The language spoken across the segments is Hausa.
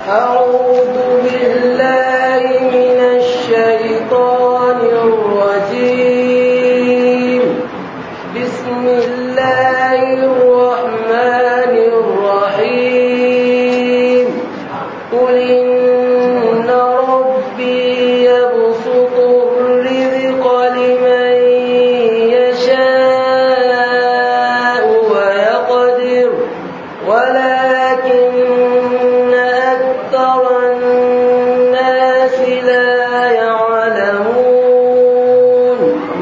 أعوذ بالله من الشيطان الرجيم بسم الله الرحمن الرحيم قل إن ربي يبسط الرزق لمن يشاء ويقدر ولكن أكثر الناس لا يعلمون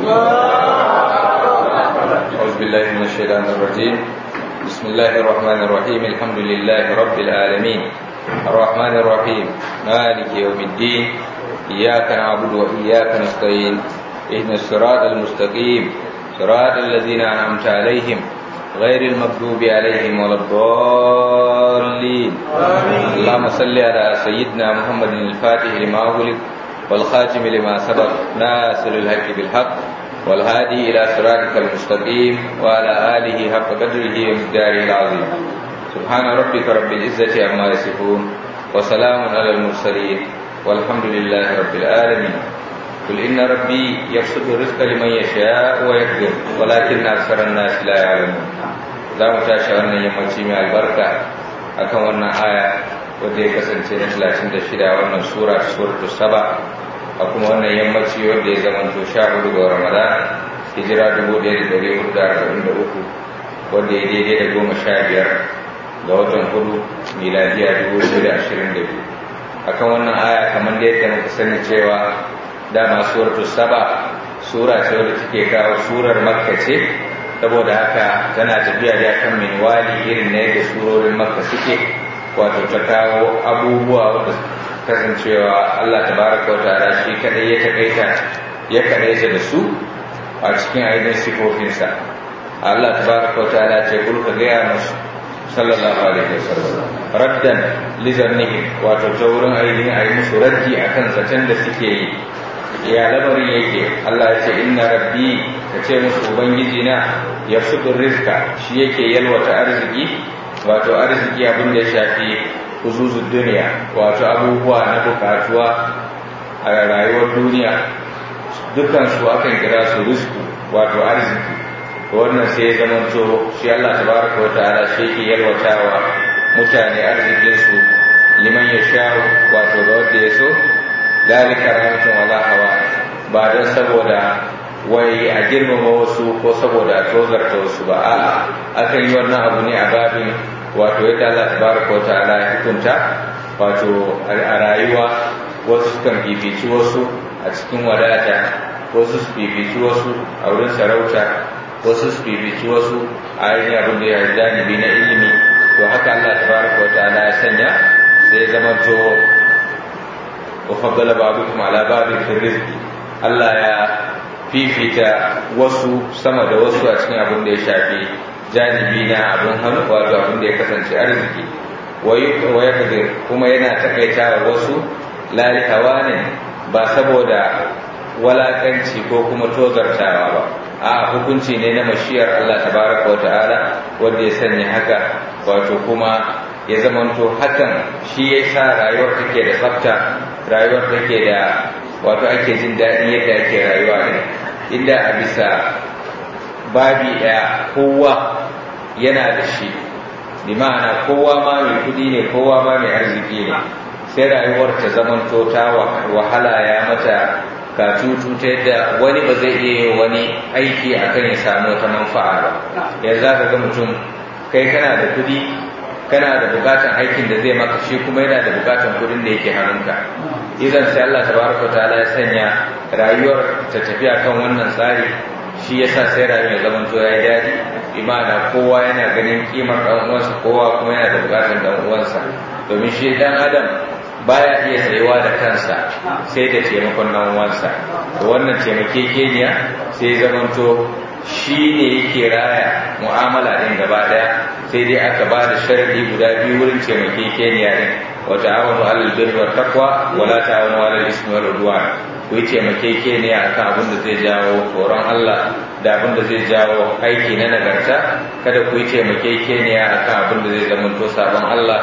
أعوذ بالله من الشيطان الرجيم بسم الله الرحمن الرحيم الحمد لله رب العالمين الرحمن الرحيم مالك يوم الدين إياك نعبد وإياك نستعين اهدنا الصراط المستقيم صراط الذين أنعمت عليهم غير المغضوب عليهم ولا الضالين اللهم صل على سيدنا محمد الفاتح لما أغلق والخاتم لما سبق ناصر الحق بالحق والهادي إلى صراطك المستقيم وعلى آله حق قدره ومقداره العظيم سبحان ربك رب العزة عما يصفون وسلام على المرسلين والحمد لله رب العالمين قل إن ربي يبسط الرزق لمن يشاء ويقدر ولكن أكثر الناس لا يعلمون za mu tashi wannan yammaci mai albarka akan wannan aya wadda ya kasance na 36 wannan sura suratul saba a kuma wannan yammaci wanda ya zama to sha hudu ga ramadan hijira 1443 wanda ya daidai da goma sha biyar ga watan hudu miladiya 2022 akan wannan aya kamar da yadda muka sani cewa dama suratul saba sura ce wadda take kawo surar makka ce saboda haka tana tafiya da kan minwali irin na yadda surorin makka suke wato ta kawo abubuwa wadda kasancewa Allah tabaraka wa ta'ala shi kadai ya takaita ya kadaita da su a cikin ainihin sifofinsa Allah tabaraka wa ta'ala ce kul ka gaya musu sallallahu alaihi wasallam raddan li zannihi wato ta wurin ainihin ayi musu raddi akan zaton da suke yi ya lamarin yake Allah ya ce inna rabbi ka ce musu ubangiji na yafsudur rizqa shi yake yalwata arziki wato arziki abin da ya shafi huzuzun duniya wato abubuwa na bukatuwa a rayuwar duniya dukkan su akan kira su rizku wato arziki wannan sai ya zama to shi Allah tabaraka wa ta'ala shi yake yalwatawa mutane arzikin su liman ya sha wato ga wanda ya so dalika rahmatun wala hawa ba don saboda wai a girmama wasu ko saboda a tozarta wasu ba a'a akan yi wannan abu ne a babin wato yadda Allah tabaraka wa ta'ala ya hukunta wato a rayuwa wasu kan fifici wasu a cikin wadata wasu su fifici wasu a wurin sarauta wasu su fifici wasu a ainihin abin da ya janibi na ilimi to haka Allah tabaraka wa ta'ala ya sanya sai zama to wa faddala ba'dukum ala ba'din fi rizqi Allah ya fifita wasu sama da wasu a cikin abin da ya shafi janibi na abin hannu wato abin da ya kasance arziki wa ya kuma yana takaita wa wasu lalikawa ne ba saboda walakanci ko kuma tozartawa ba a hukunci ne na mashiyar Allah tabaraka wa ta'ala wanda ya sanya haka wato kuma ya zamanto hakan shi ya sa rayuwar take da tsafta rayuwar take da wato ake jin daɗin yadda ake rayuwa ne inda a bisa babi ɗaya kowa yana da shi bi ma'ana kowa ma mai kudi ne kowa ma mai arziki ne sai rayuwar ta zamanto ta wahala ya mata katutu ta yadda wani ba zai iya wani aiki akan ya samu wata manfa'a ba yanzu za ka ga mutum kai kana da kudi kana da bukatan aikin da zai maka shi kuma yana da bukatan kudin da yake hannunka idan sai Allah tabaraka ta'ala ya sanya rayuwar ta tafiya kan wannan tsari shi yasa sai rayuwar ya zama to yayi dadi imana kowa yana ganin kimar dan uwansa kowa kuma yana da bukatan dan uwansa domin shi dan adam baya iya tsayuwa da kansa sai da taimakon dan uwansa to wannan taimakekeniya sai zaman to shi ne yake raya mu'amala din gaba daya sai dai aka ba da sharadi guda biyu wurin taimakekeniya din wa ta'awanu 'alal birri wat taqwa wa la ta'awanu 'alal ismi wal 'udwan ku yi taimakekeniya akan abin da zai jawo tsoron Allah da abin da zai jawo aiki na nagarta kada ku yi taimakekeniya akan abin da zai zama to sabon Allah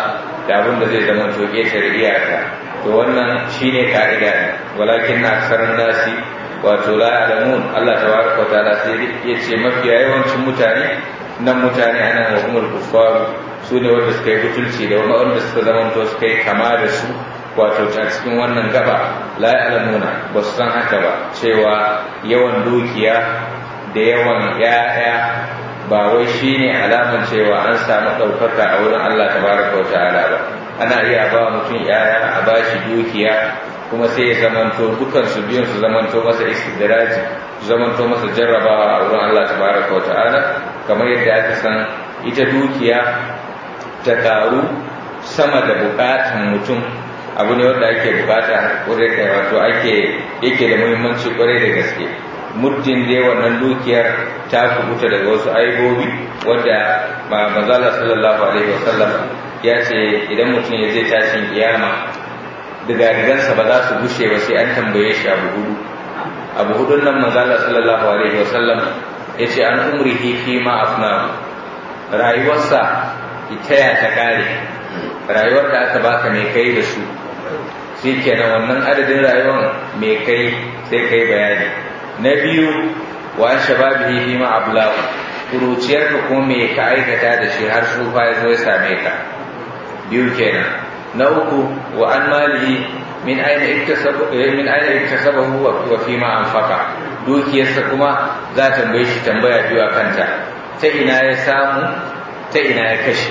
da abin da zai zama to ƙetare iyaka to wannan shine ka'ida walakin na aksarar nasi wato la alamun Allah tabaraka wa ta'ala sai ya ce mafiya yawancin mutane nan mutane ana wa umar kuffaru su ne wanda suka yi butulci da wanda suka zamanto suka yi kama da su wato a cikin wannan gaba la alamuna ba su san haka ba cewa yawan dukiya da yawan ya'ya ba wai shine alaman cewa an samu ɗaukaka a wurin Allah tabaraka wa ta'ala ba ana iya ba mutum ya'ya a bashi dukiya kuma sai ya zamanto dukan su biyun su zamanto masa istidraji su zamanto masa jarrabawa a wurin Allah tabaraka wa ta'ala kamar yadda aka san ita dukiya ta karu sama da bukatan mutum abu ne wanda ake bukata kwarai da wato ake yake da muhimmanci kwarai da gaske muddin dai wannan dukiyar ta kubuta daga wasu aibobi wanda manzala sallallahu alaihi wasallam ya ce idan mutum ya zai tashin kiyama digadigansa ba za su gushe ba sai an tambaye shi abu hudu abu hudun nan manzala sallallahu alaihi wasallam ya ce an umrihi fi ma afna rayuwarsa ita ya ta kare rayuwar da aka baka mai kai da su shi kenan wannan adadin rayuwar mai kai sai kai bayani na biyu wa shababihi fi ma ablahu kuruciyar ka kuma me ka aikata da shi har tsufa ya zo ya same ka biyu kenan na uku wa an malihi min aina iktasabu min aina iktasabahu wa fi ma anfaqa dukiyarsa kuma za ta tambaye shi tambaya biyu a kanta ta ina ya samu ta ina ya kashe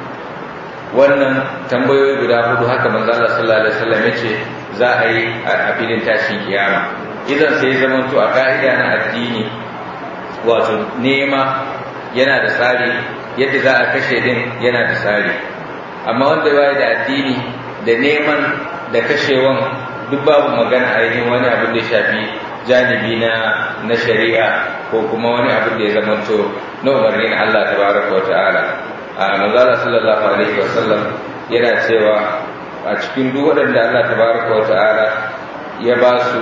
wannan tambayoyi guda hudu haka manzo Allah sallallahu alaihi wasallam yace za a yi a filin tashin kiyama idan sai zaman to a ka'ida na addini wato nema yana da tsari yadda za a kashe din yana da tsari amma wanda ya da addini da neman da kashewan duk babu magana ainihin wani abin da ya shafi janibi na na shari'a ko kuma wani abin da ya zamanto na umarnin Allah tabaraka wa ta'ala a manzala sallallahu alaihi wa sallam yana cewa a cikin duk waɗanda Allah tabaraka wa ta'ala ya ba su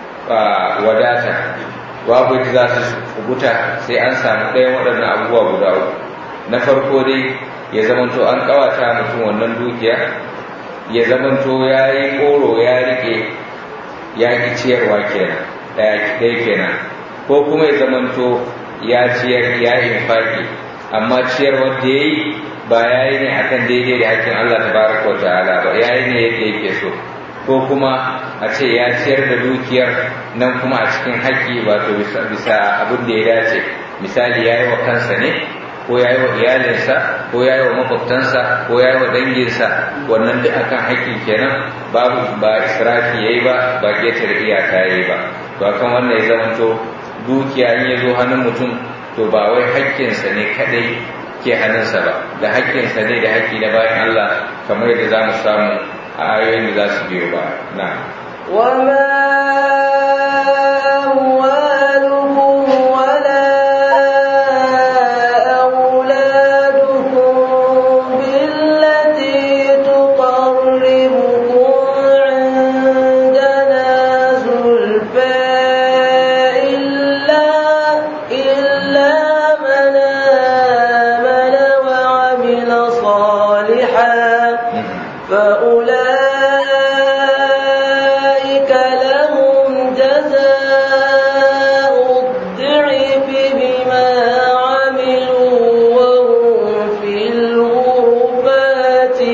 wadata babu yadda za su kubuta sai an samu ɗayan waɗannan abubuwa guda uku na farko dai ya zamanto an ƙawata mutum wannan dukiya ya zamanto ya yi ƙoro ya riƙe ya ƙi ciyarwa kenan ɗaya kenan ko kuma ya zamanto ya ciyar ya infaki amma ciyarwar da ya yi ba ya yi ne akan daidai da hakkin Allah tabaraka wa ta'ala ba ya yi ne yadda yake so ko kuma a ce ya ciyar da dukiyar nan kuma a cikin haƙƙi wato bisa abin da ya dace misali ya yi wa kansa ne ko ya yi wa iyalinsa ko ya yi wa makwabtansa ko ya yi wa danginsa wannan da akan haƙƙi kenan babu ba israfi ya yi ba ba ƙetare iyaka ya yi ba to akan wannan ya zamanto dukiya in ya zo hannun mutum to ba wai haƙƙinsa ne kadai ke hannunsa ba da haƙƙinsa ne da haƙƙi na bayan Allah kamar yadda za mu samu a ayoyin da za su biyo ba na وما أموالكم ولا أولادكم بالتي تقربكم عندنا زلفى إلا إلا من آمن وعمل صالحا فأولئك لهم جزاء الضعف بما عملوا وهم في الغرفات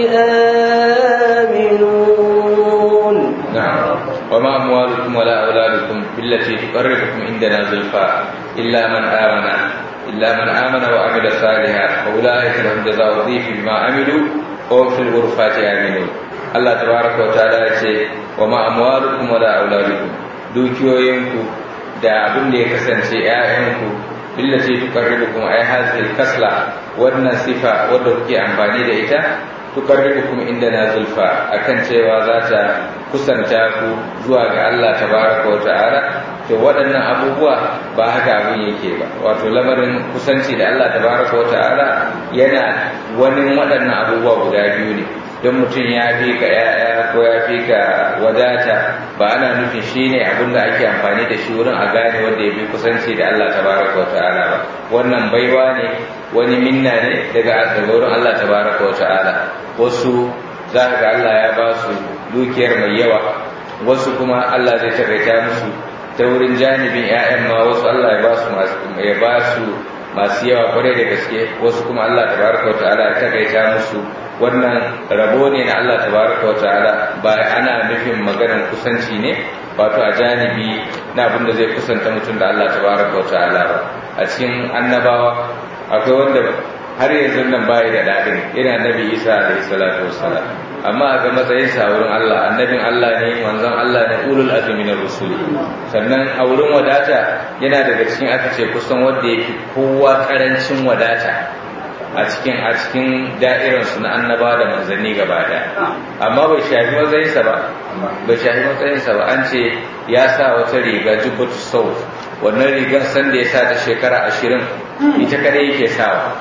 آمنون نعم وما أموالكم ولا أولادكم بالتي تقربكم عندنا زلفى إلا من آمن إلا من آمن وعمل صالحا فأولئك لهم جزاء الضيف بما عملوا وهم في الغرفات آمنون Allah tabaraka wa ta'ala ya ce wa ma amwalukum wala auladukum dukiyoyinku da abin da ya kasance ƴaƴanku billati tuqarribukum ay hadhihi kasla wannan sifa wadda kuke amfani da ita tuqarribukum indana zulfa akan cewa za ta kusanta ku zuwa ga Allah tabaraka wa ta'ala to waɗannan abubuwa ba haka abin yake ba wato lamarin kusanci da Allah tabaraka wa ta'ala yana wani waɗannan abubuwa guda biyu ne don mutum ya fi ka ya'ya ko ya fi ka wadata ba ana nufin shi ne abin da ake amfani da shi wurin a gane wanda ya fi kusanci da Allah tabaraka wa ta'ala ba wannan baiwa ne wani minna ne daga daga wurin Allah tabaraka wa ta'ala wasu za ga Allah ya ba su dukiyar mai yawa wasu kuma Allah zai takaita musu ta wurin janibin 'ya'yan ma wasu Allah ya ba su ya ba su masu yawa kwarai da gaske wasu kuma Allah tabaraka wa ta'ala ya takaita musu wannan rabo ne na Allah tabaraka wa ta'ala ba ana nufin maganar kusanci ne wato a janibi na abin da zai kusanta mutum da Allah tabaraka wa ta'ala ba a cikin annabawa akwai wanda har yanzu nan bayi da dadin ina nabi Isa alaihi salatu wassalam amma ga matsayin sa wurin Allah annabin Allah ne manzon Allah ne ulul azmi na rusuli sannan a wurin wadata yana daga cikin aka ce kusan wanda yake kowa karancin wadata a cikin a cikin da'iransu na annaba da manzanni gaba daya amma bai shafi matsayinsa ba bai shafi matsayinsa ba an ce ya sa wata riga jubbatu sau wannan rigar san da ya sa ta shekara ashirin ita kada yake sawa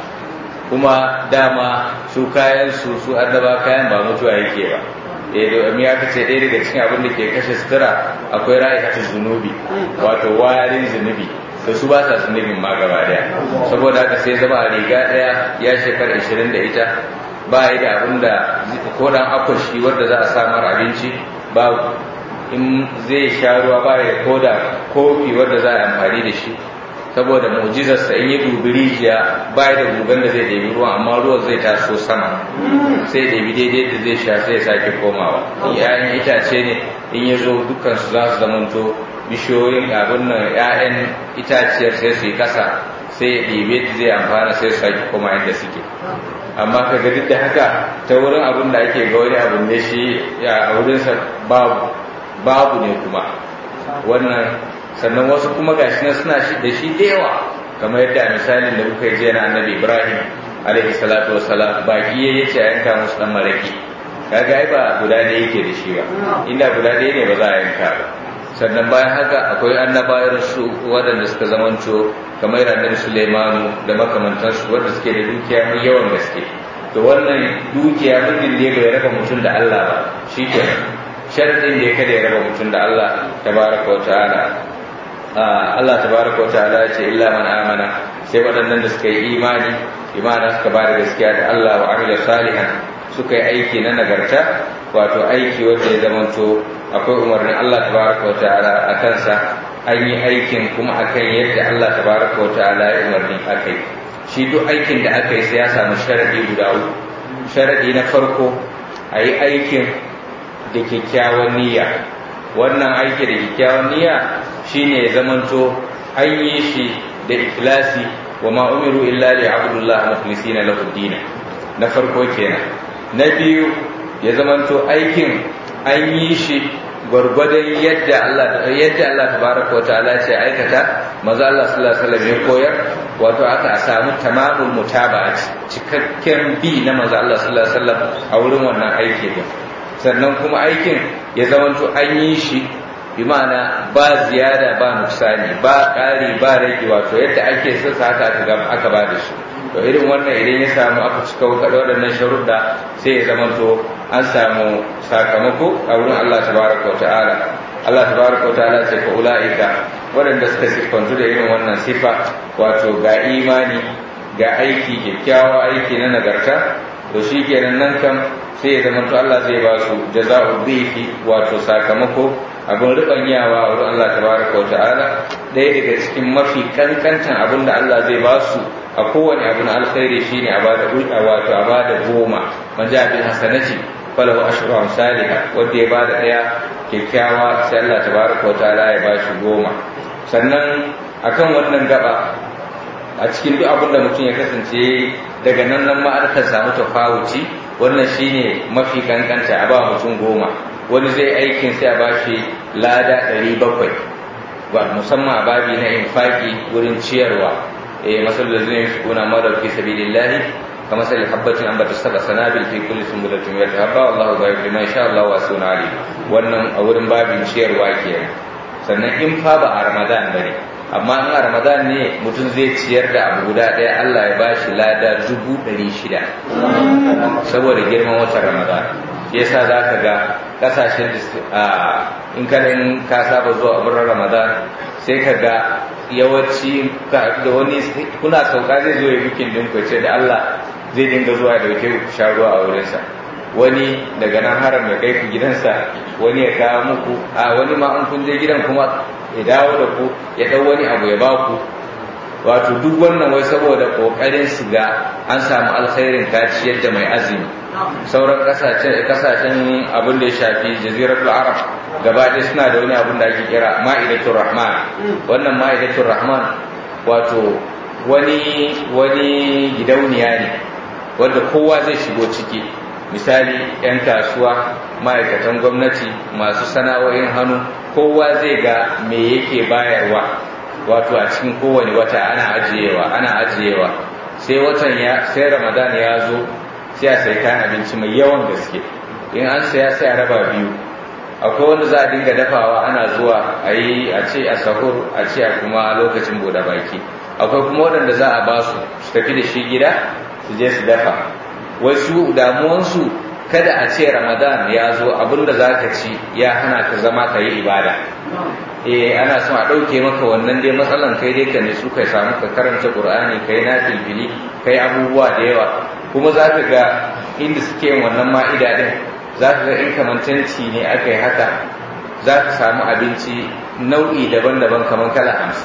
kuma dama su kayan su su annaba kayan ba mutuwa yake ba eh domin ya kace ɗaya daga cikin abin da ke kashe sutura akwai ra'ayi zunubi wato wayarin zunubi da su ba sa zunubin ma gaba daya saboda haka sai zama a riga daya ya shekara 20 da ita ba yi da abin da ko dan akwashi wanda za a samar abinci ba in zai sha ruwa ba yi da koda kofi wanda za a amfani da shi saboda mu'jizarsa in yi dubi rijiya ba da gugan da zai ɗebi ruwan amma ruwan zai taso sama sai ɗebi daidai da zai sha sai ya sake komawa yayin itace ne in ya zo dukkan su za su zamanto bishiyoyin abin nan 'ya'yan itaciyar sai su yi kasa sai ya ɗebe da zai amfana sai su sake koma inda suke amma ka ga duk da haka ta wurin abin da ake ga wani abin ne shi a wurinsa babu babu ne kuma wannan sannan wasu kuma gashi nan suna shi da shi da yawa kamar yadda misalin da muka je na annabi ibrahim alaihi salatu wassalam baki ya yace a yanka musu dan maraki kaga ai ba guda ne yake da shi ba inda guda ɗaya ne ba za a yanka ba sannan bayan haka akwai annabayar su waɗanda suka zamanto kamar annabi Sulaimanu da makamantansu wanda suke da dukiya mai yawan gaske to wannan dukiya mutum da bai raba mutum da Allah ba shikenan sharadin da ya kada ya raba mutum da Allah tabaraka wa ta'ala Allah tabaraka wa ta'ala ya ce illa man amana sai waɗannan da suka yi imani imana suka ba da gaskiya da Allah wa amila salihan suka yi aiki na nagarta wato aiki wanda ya zamanto akwai umarnin Allah tabaraka wa ta'ala a kansa an yi aikin kuma akan yadda Allah tabaraka wa ta'ala ya umarni akai shi duk aikin da aka yi sai ya samu sharadi guda uku sharadi na farko a yi aikin da kyakkyawan niyya wannan aiki da kyakkyawan niyya shine ya zamanto an yi shi da ikhlasi wa ma umiru illa li abdullah mukhlisina lahu din na farko kenan na biyu ya zamanto aikin an yi shi gwargwadon yadda Allah yadda Allah tabaraka wa ta'ala ce aikata maza Allah sallallahu alaihi wasallam ya koyar wato aka samu tamamul mutaba'a cikakken bi na maza Allah sallallahu alaihi wasallam a wurin wannan aiki din sannan kuma aikin ya zamanto an yi shi bi ma'ana ba ziyada ba nuksani ba ƙari ba rage wato yadda ake so haka aka ba da shi to irin wannan idan ya samu aka cika kaɗa waɗannan sharuɗa sai ya zama to an samu sakamako a wurin Allah tabaraka wa ta'ala Allah tabaraka wa ta'ala ce fa ula'ika waɗanda suka siffantu da irin wannan sifa wato ga imani ga aiki kyakkyawa aiki na nagarta to shi kenan nan kam sai ya zama to Allah zai ba su jaza'u dhifi wato sakamako abin ribanyawa a wurin Allah tabaraka wa ta'ala ɗaya daga cikin mafi kankantan abin da Allah zai ba su a kowane abu na alkhairi shine a bada ulqa wato a bada goma man ja bil hasanati falahu ashru amsalha wanda ya bada daya kyakkyawa sai Allah tabaraka wa ta'ala ya bashi goma sannan akan wannan gaba a cikin duk abin da mutum ya kasance daga nan nan ma aka samu tafawuci wannan shine mafi kankanta a ba mutum goma wani zai aikin sai a bashi lada 700 ba musamman a babi na infaki wurin ciyarwa eh masal da zai yunfiquna ma fi sabilillahi kama sal habatin an bata saba sanabil fi kulli sunbulatin wa habba Allahu ghayru liman sha Allah wa sunna ali wannan a wurin babin ciyarwa kenan sannan in fa ba a Ramadan bane amma in a ramadan ne mutum zai ciyar da abu guda ɗaya Allah ya bashi lada dubu ɗari shida saboda girman watan ramadan yasa za ka ga ƙasashen in kanin ka saba zuwa abin ramadan sai ka ga yawanci da wani kuna sauka zai zo ya bikin din ce da Allah zai dinga zuwa da dauke ku sha ruwa a wurinsa wani daga nan haram ya kai ku gidansa wani ya kawo muku a wani ma an kun je gidan kuma ya dawo da ku ya dau wani abu ya ba ku wato duk wannan wai saboda kokarin su ga an samu alkhairin kaci yadda mai azumi sauran kasashen kasashen abin da ya shafi jaziratul arab gaba ɗaya suna da wani abin da ake kira ma'idatul rahman wannan ma'idatul rahman wato wani wani gidauniya ne wanda kowa zai shigo ciki misali 'yan kasuwa ma'aikatan gwamnati masu sana'o'in hannu kowa zai ga me yake bayarwa wato a cikin kowane wata ana ajiyewa ana ajiyewa sai watan ya sai ramadan ya zo sai a sai kayan abinci mai yawan gaske in an saya sai a raba biyu akwai wanda za a dinga dafawa ana zuwa a yi a ce a sahur a ce a kuma lokacin bude baki akwai kuma waɗanda za a ba su su tafi da shi gida su je su dafa wai su damuwansu kada a ce ramadan ya zo abinda za ka ci ya hana ka zama ka yi ibada eh ana son a ɗauke maka wannan dai matsalan kai dai ka ne su kai samu ka karanta qur'ani kai na filfili kai abubuwa da yawa kuma za ka ga inda suke yin wannan ma'ida din za ka ga in kamantanci ne aka yi haka za ka samu abinci nau'i daban-daban kamar kala hamsin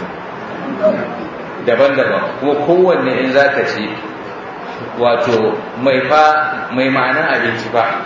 daban-daban kuma kowanne in za ka ci wato mai fa mai ma'anar abinci fa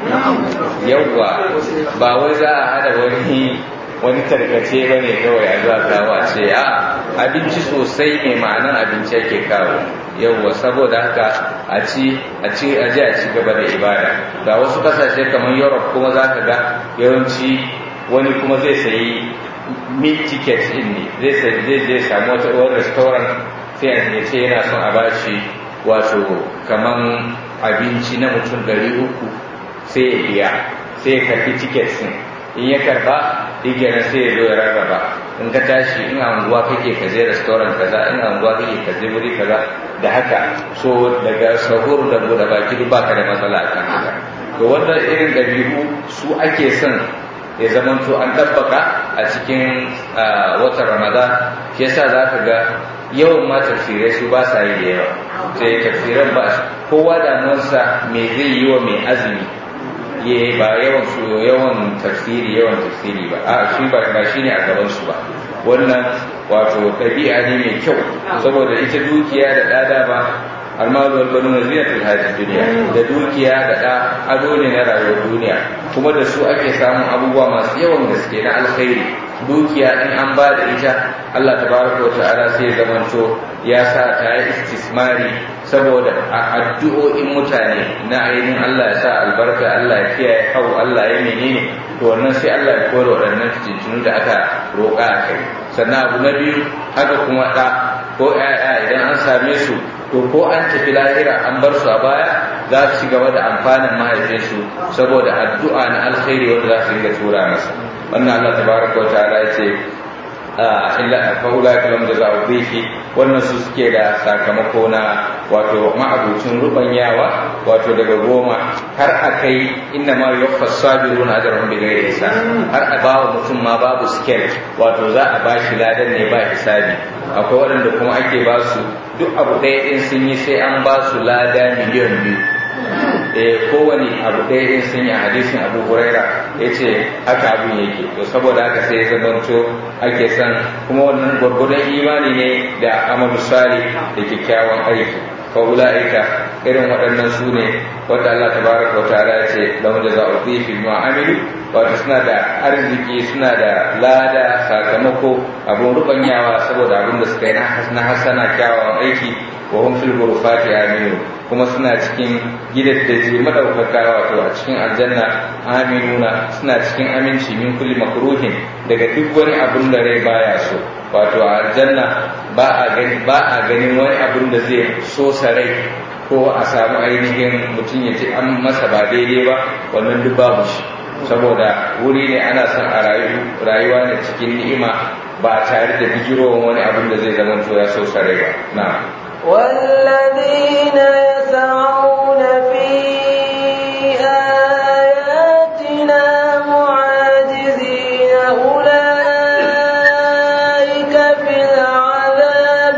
yawwa ba wai za a hada wani wani tarkace ba ne kawai a zuwa kawo a ce a abinci sosai mai ma'anar abinci yake kawo yawwa saboda haka a ci a ci a ji a ci gaba da ibada ga wasu kasashe kamar europe kuma za ka ga yawanci wani kuma zai sayi meat ticket din ne zai zai zai samu wata wani restaurant sai ya ce yana son a bashi wato kaman abinci na mutum ɗari uku sai ya biya sai ya karfi ticket din in ya karba digiyar sai ya zo ya rarraba in ka tashi in anguwa kake ka je restaurant kaza in anguwa kake ka je wuri kaza da haka so daga sahur da bude baki duk baka da matsala a kan haka to wannan irin ɗabi'u su ake son ya zamanto an tabbaka a cikin watan ramadan shi yasa za ka ga yawan ma tafsirai su ba sa yi da yawa sai tafsiran ba kowa damuwarsa me zai yi wa mai azumi ya ba yawan su yawan tafsiri yawan tafsiri ba a shi ba ba shine a gaban su ba wannan wato ɗabi'a ne mai kyau saboda ita dukiya da ɗada ba almalu wal banuna zinatul hayatid dunya da dukiya da da ado ne na rayuwar duniya kuma da su ake samun abubuwa masu yawan gaske na alkhairi dukiya in an ba da ita Allah tabaraka wa ta'ala sai ya zamanto ya sa ta yi istismari saboda a addu'o'in mutane na ainihin Allah ya sa albarka Allah ya kiyaye hau Allah ya menene to wannan sai Allah ya kore waɗannan fitintunu da aka roƙa a kai sannan abu na biyu haka kuma ɗa ko ‘ya'ya idan an same su to ko an tafi lahira an bar su a baya za su ci gaba da amfanin mahaifinsu saboda addu'a na alkhairi wanda za su riga tura masa wannan Allah tabaraka wa ta'ala ya ce illa fa ulaka lam jazaa'u dhifi wannan su suke da sakamako na wato ma'abucin rubanyawa wato daga goma har akai inna ma yuwaffas sabiruna ajrahum bighairi hisab har a bawa mutum ma babu scale wato za a bashi ladan ne ba hisabi akwai waɗanda kuma ake ba su duk abu ɗaya ɗin sun yi sai an ba su lada miliyan biyu eh kowane abu ɗaya ɗin sun yi a hadisin abu huraira ya ce haka abin yake to saboda haka sai ya zamanto ake son kuma wannan gwargwadon imani ne da amalu sali da kyakkyawan aiki fa ulaika irin waɗannan su ne wanda Allah tabaraka wa ta'ala ya ce lahum jazaa'u dhifi ma amilu wato suna da arziki suna da lada sakamako abun rubanyawa saboda abin da suka yi na hasana kyawawan aiki wa hum fil ghurfati aminu kuma suna cikin gidaddaji madaukaka wato a cikin aljanna aminuna suna cikin aminci min kulli makruhin daga duk wani abun da rai baya so wato a aljanna ba a gani ba a ganin wani abun da zai so rai ko a samu ainihin mutum ya ce an masa ba daidai ba wannan duk babu shi saboda wuri ne ana son a rayuwa ne cikin ni'ima ba tare da bijirowar wani abin da zai zama to ya so sare ba na والذين يسعون في آياتنا معاجزين أولئك في العذاب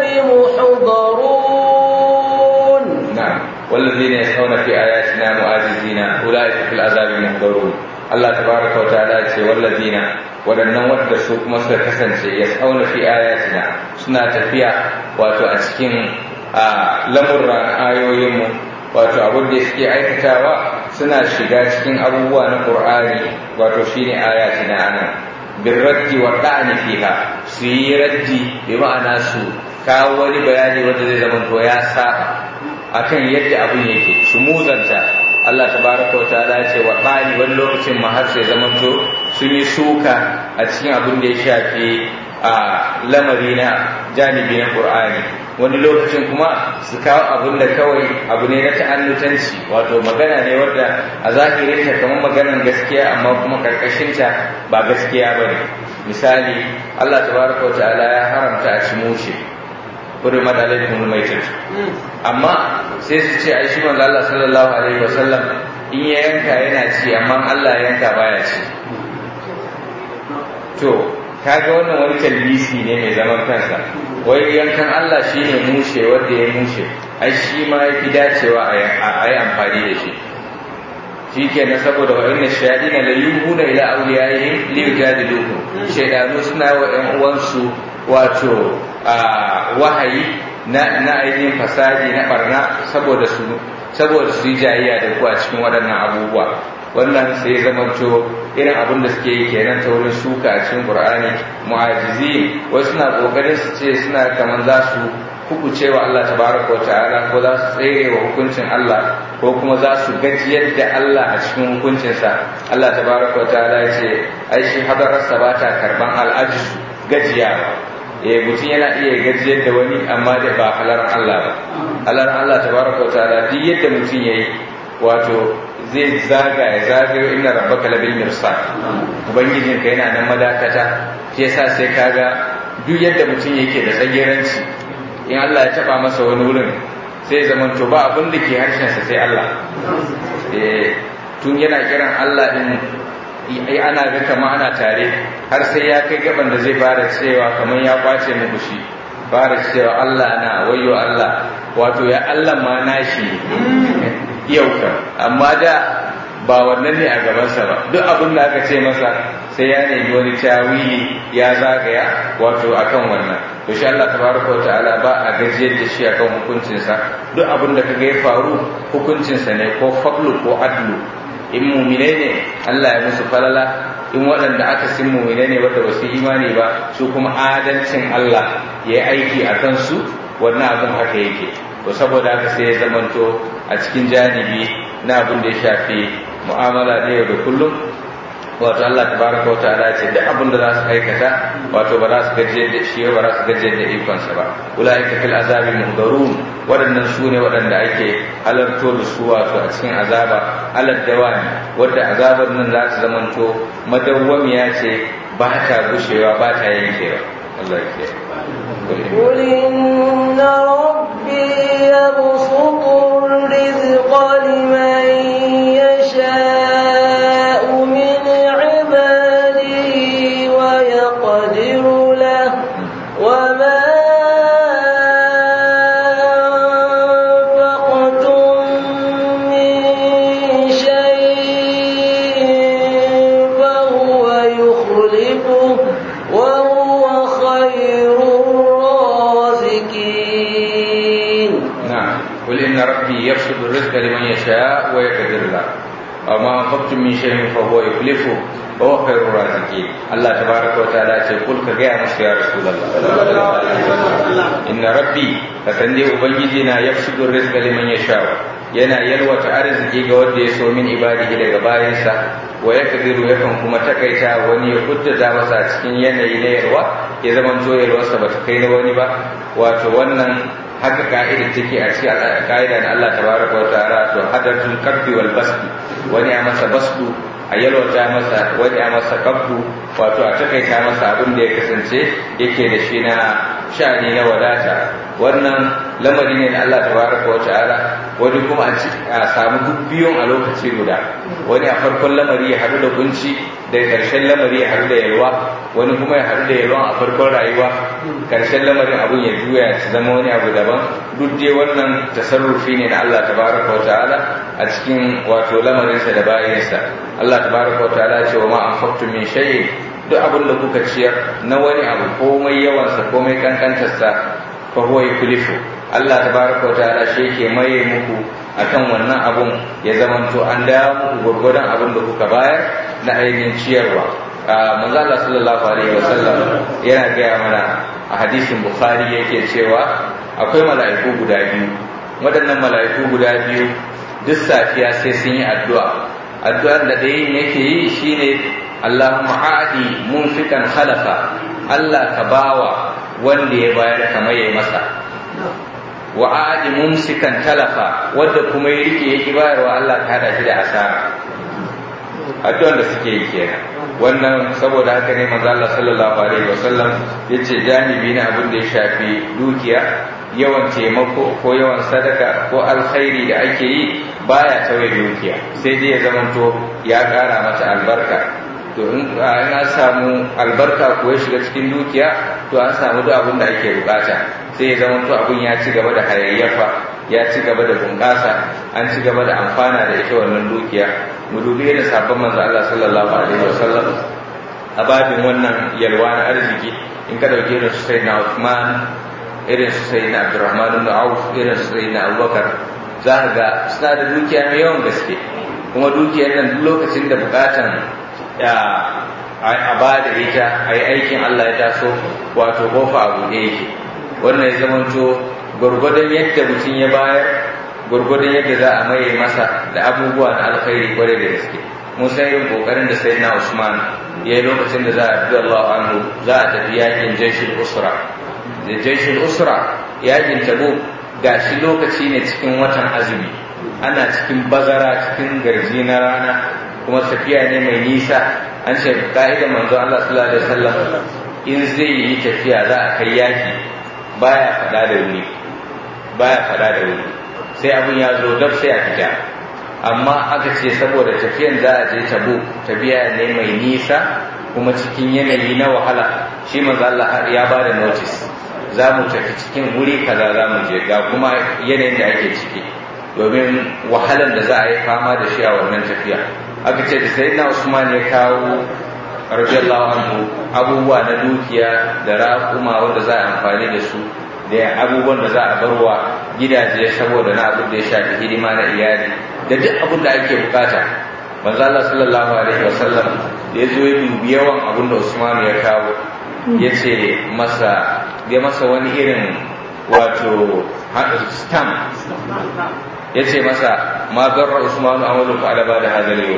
محضرون نعم والذين يسعون في آياتنا معاجزين أولئك في العذاب محضرون Allah tabaraka wa ta'ala ce walladina waɗannan wadda su kuma suka kasance ya tsauna fi ayatina suna tafiya wato a cikin lamurran ayoyinmu wato abin da suke aikatawa suna shiga cikin abubuwa na Qur'ani wato shine ayatina anan bin raddi wa da'ani fiha su yi raddi bi ma'ana su kawo wani bayani wanda zai zama to ya saba akan yadda abin yake su muzanta Allah tabaraka wa ta'ala ya ce wa bani wani lokacin ma har sai zamanto sun yi suka a cikin abin da ya shafi a lamari na janibi na Qur'ani wani lokacin kuma su kawo abin da kawai abu ne na ta'annutanci wato magana ne wadda a zahirin ta kamar maganar gaskiya amma kuma karkashin ta ba gaskiya bane misali Allah tabaraka wa ta'ala ya haramta a ci mushe hurmat alaikum almaytat amma sai su ce ai shi manzo Allah sallallahu alaihi wasallam in ya yanka yana ci amma Allah ya yanka baya ci to kaga wannan wani talbisi ne mai zaman kansa wai yankan Allah shine mushe wanda ya mushe ai shi ma yafi dacewa a yi amfani da shi shi ke na saboda wa inna shayaɗina la yuhuna ila awliyaihim li yujadilukum shaydanu suna wa ƴan uwansu wato wahayi na na ainihin fasadi na barna saboda su saboda su yi jayayya da ku a cikin waɗannan abubuwa wannan sai zamanto irin abin da suke yi kenan ta wurin suka a cikin qur'ani mu'ajizi wasu suna kokarin su ce suna kaman za su hukuce wa Allah tabaraka wa ta'ala ko za su tsere wa hukuncin Allah ko kuma za su gajiyar da Allah a cikin hukuncinsa Allah tabaraka wa ta'ala ya ce ai shi hadararsa ba ta karban al'ajizu gajiya eh mutum yana iya gajiyar da wani amma da ba halaran Allah ba halaran Allah tabaraka wa ta'ala duk yadda mutum yayi wato zai zaga ya zagayo inna rabbaka labil mirsad ubangijin ka yana nan madakata shi yasa sai kaga duk yadda mutum yake da tsageranci in Allah ya taba masa wani wurin sai zaman to ba abin da ke harshen sa sai Allah eh tun yana kiran Allah din ai ana ga kama ana tare har sai ya kai gaban da zai fara cewa kamar ya kwace muku shi fara cewa Allah na wayo Allah wato ya Allah ma nashi yau kan amma da ba wannan ne a gabansa ba duk abin da aka ce masa sai ya nemi wani tawili ya zagaya wato akan wannan to shi Allah tabaraka wa ta'ala ba a gajiyar da shi akan hukuncinsa duk abin da kaga ya faru hukuncinsa ne ko fadlu ko adlu in mumine ne Allah ya musu falala in waɗanda aka sin mumine ne wadda basu imani ba su kuma adalcin Allah ya yi aiki a kansu wannan abin haka yake to saboda haka sai ya zamanto a cikin janibi na abin da ya shafi mu'amala da yau da kullum wato Allah tabaraka wa ta'ala ce duk abin da za su aikata wato ba za su gaje da shi ba za su gaje da ikonsa ba ulaika fil azabi muhdarun waɗannan su ne waɗanda ake halarto da su wato a cikin azaba alad dawami wadda azabar nan za ta zamanto madawwamiya ce ba ta gushewa ba ta yankewa Allah ya kiyaye قل إن ربي يبسط الرزق لمن يشاء من عباده ويقدر له وما أنفقتم من شيء فهو يخلفه وهو خير الرازقين نعم قل إن ربي يبسط الرزق لمن يشاء ويقدر له وما أنفقتم من شيء فهو يخلفه وهو خير الرازقين الله تبارك وتعالى يقول كجاء مس يا رسول الله إن ربي فسندي أبنجينا يبسط الرزق لمن يشاء yana yalwata arziki ga wanda ya so min ibadihi daga bayansa wa ya kadiru yakan kuma takaita wani ya kuddata masa a cikin yanayi na yalwa ya zama to yalwarsa ba ta kai na wani ba wato wannan haka ka'idar take a cikin ka'ida na Allah tabaraka wa ta'ala to hadatul kabbi wal basdi wani a masa basdu a yalwata masa wani a masa kabdu wato a takaita masa abin da ya kasance yake da shi na sha'ani na wadata wannan lamari ne na Allah tabaraka wa ta'ala wani kuma a samu duk biyun a lokaci guda wani a farkon lamari ya haɗu da kunci da ƙarshen lamari ya haɗu da yalwa wani kuma ya haɗu da yalwa a farkon rayuwa ƙarshen lamarin abun ya juya ya zama wani abu daban duk dai wannan tasarrufi ne na Allah tabaraka wa ta'ala a cikin wato lamarinsa da bayansa Allah tabaraka wa ta'ala ce wa ma anfaqtum min shay'in duk abin da kuka ciyar na wani abu komai yawansa komai kankantarsa fa huwa yukhlifu Allah tabaraka wa ta'ala shi yake maye muku akan wannan abun ya zamanto an dawo muku gurgurdan abin da kuka bayar na ainihin ciyarwa manzo Allah sallallahu alaihi wasallam yana gaya mana a hadisin bukhari yake cewa akwai mala'iku guda biyu waɗannan mala'iku guda biyu duk safiya sai sun yi addu'a addu'ar da ɗayan yake yi shine Allahumma aadi munfikan khalafa Allah ka bawa wanda ya bayar kamar ya masa wa aadi mumsikan talafa wanda kuma ya rike yake bayarwa Allah ka hada shi da asara addu'ar da suke yi kenan wannan saboda haka ne manzo Allah sallallahu alaihi wasallam yace janibi na abin da ya shafi dukiya yawan taimako ko yawan sadaka ko alkhairi da ake yi baya tauye dukiya sai dai ya zamanto ya ƙara mata albarka to in an samu albarka ko ya shiga cikin dukiya to an samu duk abin da ake bukata sai ya zamanto abin ya ci gaba da hayayyafa ya ci gaba da bunƙasa an ci gaba da amfana da ita wannan dukiya mu dubi da sabon manzo Allah sallallahu alaihi wasallam a babin wannan yalwa na arziki in ka dauke da su sayyidina Uthman irin su sayyidina Abdurrahman ibn Auf irin su sayyidina Abubakar za ka ga suna da dukiya mai yawan gaske kuma dukiyar nan duk lokacin da bukatan a ba da ita a yi aikin Allah ya taso wato kofa a buɗe yake wannan ya zamanto gwargwadon yadda mutum ya bayar gwargwadon yadda za a maye masa da abubuwa na alkhairi kwarai da gaske mun san irin kokarin da sayyidina Usman ya yi lokacin da za a bi Allah anhu za a tafi yakin jaishul usra da jaishul usra yakin tabo gashi lokaci ne cikin watan azumi ana cikin bazara cikin garji na rana kuma tafiya ne mai nisa an ce ka'idar manzo Allah sallallahu alaihi wasallam in zai yi tafiya za a kai yaki baya fada da wuri baya fada da wuri sai abin ya zo dab sai a fita amma aka ce saboda tafiyan za a je tabo tafiya ne mai nisa kuma cikin yanayi na wahala shi manzo Allah ya ba da notice za mu tafi cikin wuri kaza za mu je ga kuma yanayin da ake ciki domin wahalar da za a yi fama da shi a wannan tafiya aka ce da sayyidina Usman ya kawo radiyallahu anhu abubuwa na dukiya da raƙuma wanda za a amfani da su da abubuwan da za a barwa gidaje saboda na abin da ya shafi hidima na iyali da duk abin da ake bukata manzo Allah sallallahu alaihi wasallam da ya zo ya dubi yawan abin da Usman ya kawo ya ce masa ya masa wani irin wato stamp ya ce masa ma garra Usman amalu fa ala da hadal yau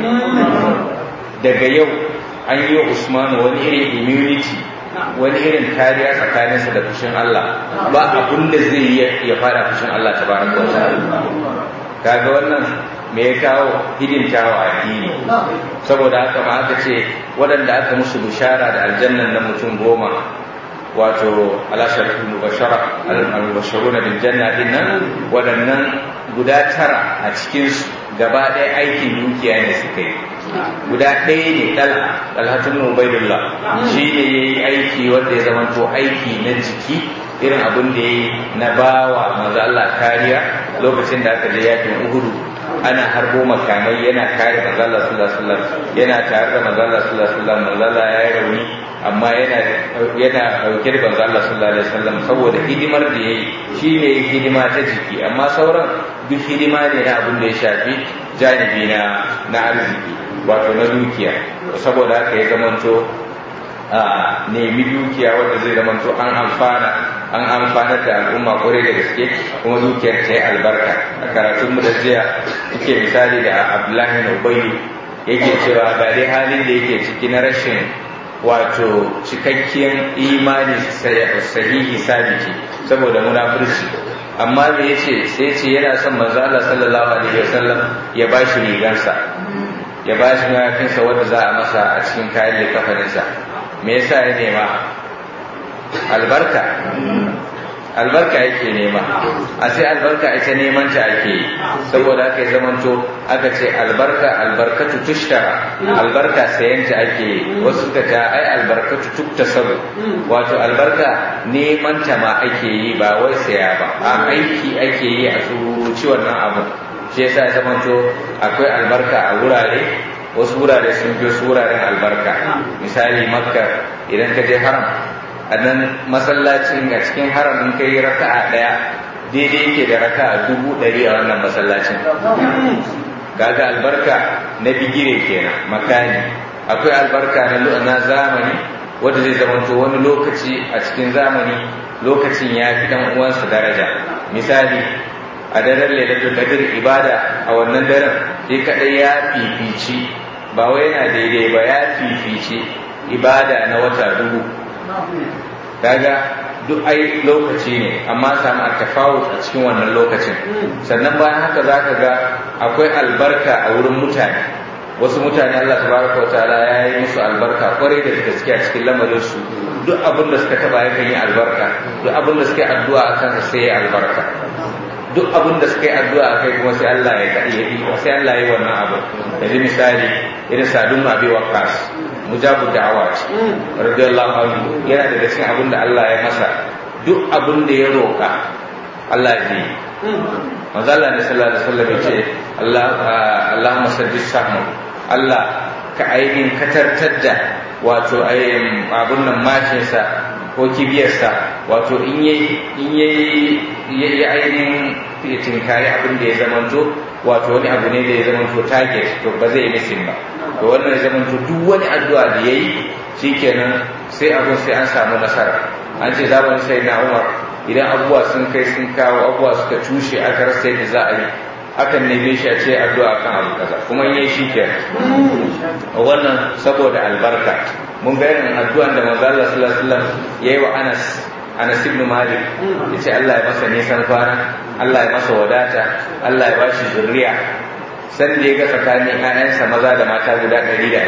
daga yau an yi wa Usman wani irin immunity wani irin kariya tsakaninsa da fushin Allah ba abun da zai yi ya fara fushin Allah ta baraka wa ta'ala kaga wannan me ya kawo hidimtawa addini saboda haka ma aka ce waɗanda aka musu bishara da aljannan na mutum goma wato alasharatul mubashara al-mubasharuna bil janna din nan waɗannan guda tara a cikin su gaba ɗaya aikin dukiya ne suka yi guda ɗaya ne ɗalha ɗalhatun ubaidullah shi ne ya yi aiki wanda ya zamanto aiki na jiki irin abin da ya yi na bawa manzo Allah kariya lokacin da aka je yakin uhudu ana harbo makamai yana kare manzo Allah sallallahu alaihi wasallam yana tare da manzo Allah sallallahu alaihi wasallam manzo Allah ya yi rauni amma yana yana dauke da manzo Allah sallallahu alaihi wasallam saboda hidimar da yayi shi ne hidima ta jiki amma sauran duk hidima ne na abin da ya shafi janibi na na arziki wato na dukiya saboda haka ya zamanto a nemi dukiya wanda zai zamanto an amfana an amfanar da al'umma kwarai da gaske kuma dukiyar ta yi albarka a karatun mu da jiya yake misali da abdullahi na ubayi yake cewa ga dai halin da yake ciki na rashin wato cikakkiyar imani sahihi sabiti saboda munafurci amma me yace sai ce yana son manzo Allah sallallahu alaihi wasallam ya bashi rigansa ya ba shi mayafinsa wanda za a masa a cikin kayan likafaninsa me yasa ya nema albarka albarka yake nema a sai albarka ita neman ta ake yi saboda aka yi zamanto aka ce albarka albarkatu tushtara albarka sayan ta ake yi wasu suka ta ai albarkatu tukta sabu wato albarka neman ta ma ake yi ba wai saya ba a aiki ake yi a tsuruci wannan abu shi yasa ya zamanto akwai albarka a wurare wasu wurare sun fi wasu wuraren albarka misali makka idan ka je haram a nan masallacin a cikin haram in kai raka'a daya daidai yake da raka'a dubu ɗari a wannan masallacin kaga albarka na bigire kenan makani akwai albarka na na zamani wanda zai zamanto wani lokaci a cikin zamani lokacin ya fi dan uwansa daraja misali a daren lailatul qadr ibada a wannan daren sai kadai ya fifici ba wai yana daidai ba ya fifici ibada na wata dubu kaga duk ai lokaci ne amma samu a tafawut a cikin wannan lokacin sannan bayan haka za ka ga akwai albarka a wurin mutane wasu mutane Allah tabaraka wa ta'ala ya yi musu albarka kwarai da gaske a cikin lamarin su duk abin da suka taba yakan yi albarka duk abin da suka yi addu'a a kansa sai ya albarka duk abin da suka yi addu'a a kai kuma sai Allah ya yi sai Allah ya yi wannan abu yanzu misali irin sadun abi waqas mujabu da'awa ce radiyallahu anhu yana daga cikin abin da Allah ya masa duk abin da ya roƙa Allah ya yi manzo Allah ne sallallahu alaihi wasallam ya ce Allah Allahumma saddid sahmu Allah ka ainihin katartar da wato ainihin abun nan mashinsa ko kibiyarsa wato in yayi in yayi ainihin tinkari abin da ya zamanto wato wani abu ne da ya zamanto target to ba zai yi misin ba to wannan ya zamanto duk wani addu'a da yayi shikenan sai abun sai an samu nasara an ce zamanin sai na Umar idan abubuwa sun kai sun kawo abubuwa suka cushe aka rasa yadda za a yi akan neme shi a ce addu'a kan abu kaza kuma in yi shi kenan wannan saboda albarka mun ga irin addu'an da manzo Allah sallallahu alaihi wasallam yayi wa Anas Anas ibn Malik yace Allah ya masa nisan kwana Allah ya masa wadata Allah ya bashi zuriya san da ya ga tsakanin ƴaƴansa maza da mata guda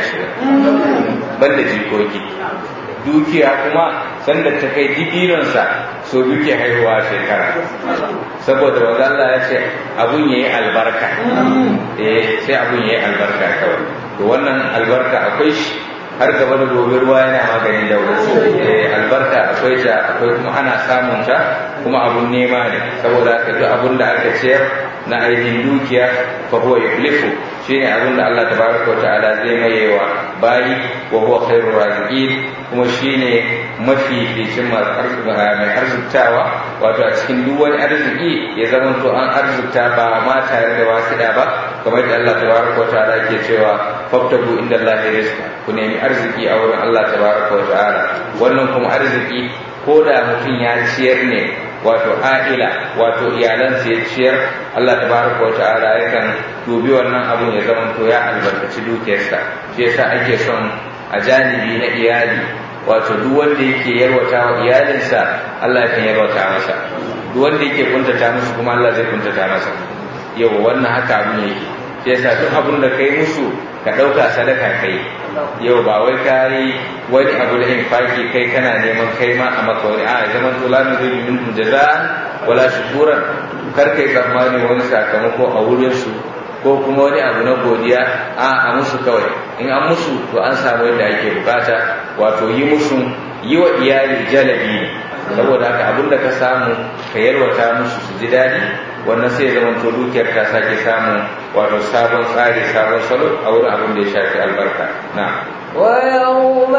120 banda jikoki dukiya kuma sanda ta kai dibinonsa so duke haihuwa shekara saboda wanda Allah ya ce abun yayi albarka eh sai abun yayi albarka kawai to wannan albarka akwai shi har gaba da gobe ruwa yana maganin daura eh albarka akwai ta akwai kuma ana samun ta kuma abun nema ne saboda haka duk abun da aka ciyar na ainihin dukiya fa huwa yuflihu shine abin da Allah tabaraka wa ta'ala zai mayewa bayi wa huwa khairur raziqin kuma shine mafi ficin mai arziktawa wato a cikin duk wani arziki ya zama to an arzikta ba ma tare da wasiɗa ba kamar da Allah tabaraka wa ta'ala ke cewa fabtagu inda Allah rizqa ku nemi arziki a wurin Allah tabaraka wa ta'ala wannan kuma arziki ko da mutum ya ciyar ne wato a'ila wato iyalansa ya ciyar Allah tabaraka wa ta'ala yakan dubi wannan abun ya zama to ya albarkaci dukiyarsa shi yasa ake son a janibi na iyali wato duk wanda yake yarwata wa iyalinsa Allah yakan yarwata masa duk wanda yake kuntata musu kuma Allah zai kuntata masa yau wannan haka abun yake shi yasa duk abun da kai musu ka ɗauka sadaka kai yau ba wai ka yi wani abu da infaki kai kana neman kai ma a maka wani a zaman to la nuridu minhum jaza'an wala shukuran kar kai tsammani wani sakamako a wurin su ko kuma wani abu na godiya a a musu kawai in an musu to an samu yadda ake bukata wato yi musu yi wa iyali jalabi ne saboda haka abin da ka samu ka yalwata musu su ji daɗi wannan sai zama to dukiyar ta sake samu wato sabon tsari sabon salo a wurin abin da ya shafi albarka na ويوم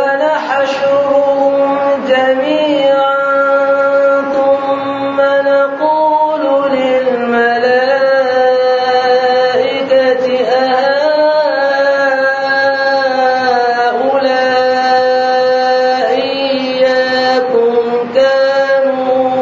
نحشرهم جميعا ثم نقول للملائكة أهؤلاء إياكم كانوا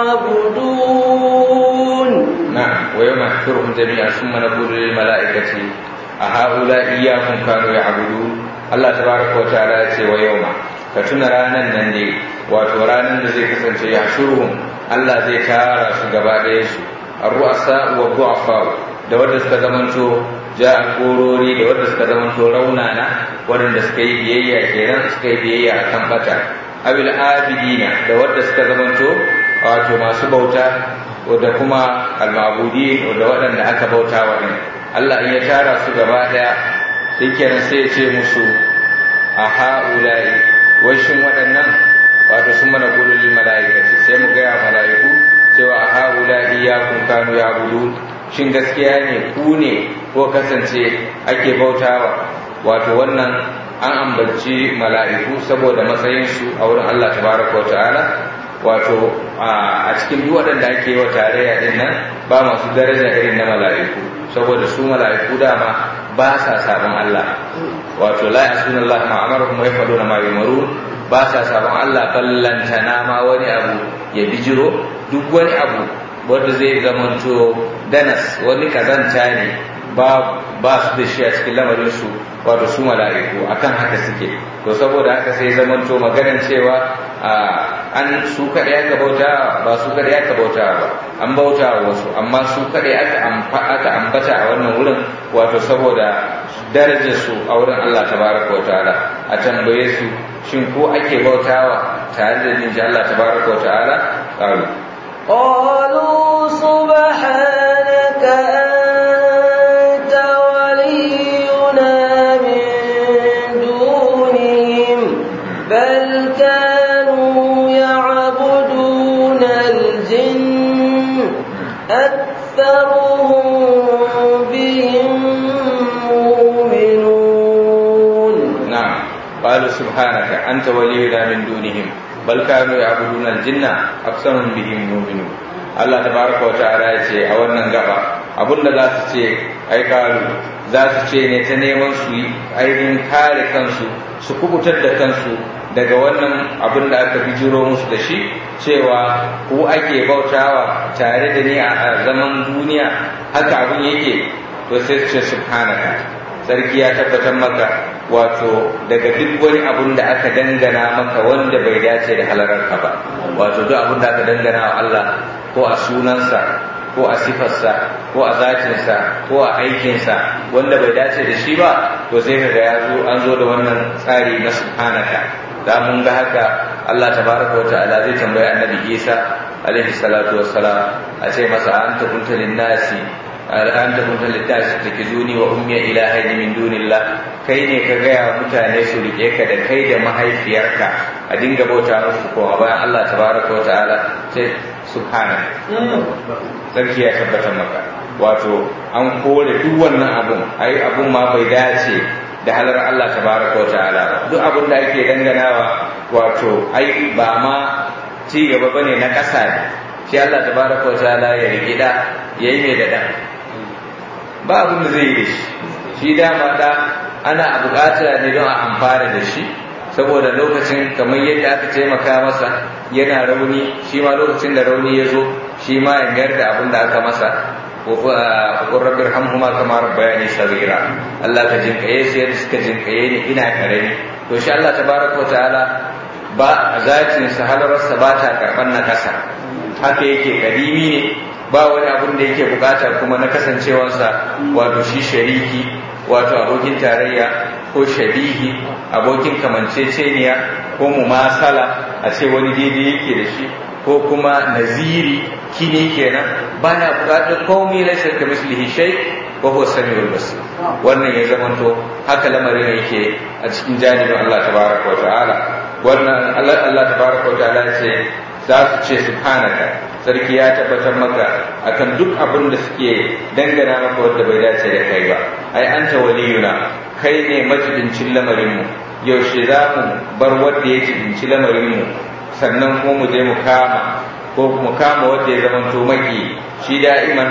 يعبدون نعم ويوم نحشرهم جميعا ثم نقول للملائكة أهؤلاء إياكم كانوا يعبدون Allah tabaraka wa ta'ala ya ce wa yauma ka tuna ranan nan ne wato ranan da zai kasance ya shuruhum Allah zai tara su gaba ɗaya su ar-ru'asa wa du'afa da wanda suka zamanto jagorori da wanda suka zama to raunana waɗanda suka yi biyayya kenan suka yi biyayya akan bata abil abidina da wanda suka zama to wato masu bauta da kuma almabudi da waɗanda aka bauta wa ne Allah in ya tara su gaba ɗaya sai kenan sai ya ce musu a ha'ulai washin waɗannan wato sun mana gululin mala'ikaci sai mu gaya mala'iku cewa a ha'ulai ya kun kanu ya budu shin gaskiya ne ku ne ko kasance ake bautawa wato wannan an ambaci mala'iku saboda matsayinsu a wurin Allah tabaraka wa ta'ala wato a cikin duk waɗanda ake wa tarayya din nan ba masu daraja irin na mala'iku saboda su mala'iku dama ba sa sabon Allah wato la yasuna Allah ma amaruhum wa yafaluna ma yumarun ba sa sabon Allah ballantana ma wani abu ya bijiro duk wani abu wanda zai zamanto danas wani kazanta ne ba ba su da shi a cikin lamarin su wato su mala'iku akan haka suke to saboda haka sai zamanto maganar cewa an su kaɗai aka bauta ba su kaɗai aka bauta ba an bauta wa wasu amma su kaɗai aka aka ambata a wannan wurin wato saboda darajar su a wurin Allah tabaraka wa ta'ala a tambaye su shin ko ake bautawa tare da ninji Allah tabaraka wa ta'ala qalu قالوا سبحانك أنت ولينا من دونهم بل كانوا يعبدون الجن أكثرهم بهم مؤمنون نعم قالوا سبحانك أنت ولينا من دونهم بل كانوا يعبدون الجن أكثرهم بهم مؤمنون Allah tabaraka wa ta'ala ya ce a wannan gaba abinda za su ce ai kalu za su ce ne ta neman su yi ainihin kare kansu su kubutar da kansu daga wannan abin da aka bijiro musu da shi cewa ko ake bautawa tare da ni a zaman duniya haka abin yake to sai su ce subhanaka sarki ya tabbatar maka wato daga duk wani abun da aka dangana maka wanda bai dace da halararka ba wato duk abun da aka dangana wa Allah ko a sunansa ko a sifarsa ko a zatinsa ko a aikinsa wanda bai dace da shi ba to sai kaga ya zo an zo da wannan tsari na subhanaka da mun ga haka Allah tabaraka wa ta'ala zai tambayi annabi Isa alaihi salatu wassalam a ce masa anta kunta lin-nasi an ta kunta littafi take zuni wa ummiya ilahaini min dunillah kai ne ka gaya wa mutane su rike ka da kai da mahaifiyarka a dinga bauta musu kuma bayan Allah tabaraka wa ta'ala sai subhana sarki ya tabbatar maka wato an kore duk wannan abun ai abun ma bai dace da halar Allah tabaraka wa ta'ala ba duk abun da ake danganawa wato ai ba ma ci gaba bane na ƙasa ne shi Allah tabaraka wa ta'ala ya rike da yayi mai da dan ba abin da zai yi da shi shi dama da ana bukata ne don a amfana da shi saboda lokacin kamar yadda aka taimaka masa yana rauni shi ma lokacin da rauni ya zo shi ma ya mayar da abin da aka masa wa rabbir hamhuma kama rabbayani saghira Allah ka jinkaye su yadda suka jinkaye ni ina karami to shi Allah tabaraka wa ta'ala ba zatin sa halarsa ba ta karban na kasa haka yake kadimi ne ba wani abun da yake bukata kuma na kasancewarsa wato shi shariki wato abokin tarayya ko shabihi abokin kamanceceniya ko mumasala a ce wani daidai yake da shi ko kuma naziri kini kenan baya bukatar komai laysa ka mislihi shay wa huwa samiul basir wannan ya zamanto haka lamarin yake a cikin janibin Allah tabaraka wa ta'ala wannan Allah Allah tabaraka wa ta'ala ce za su ce subhanaka sarki ya tabbatar maka akan duk abin da suke dangana maka wanda bai dace da kai ba ai anta waliyuna kai ne majibincin lamarinmu yaushe za mu bar wanda ya jibinci lamarinmu sannan kuma mu je mu kama ko mu kama wanda ya zamanto maki shi da'iman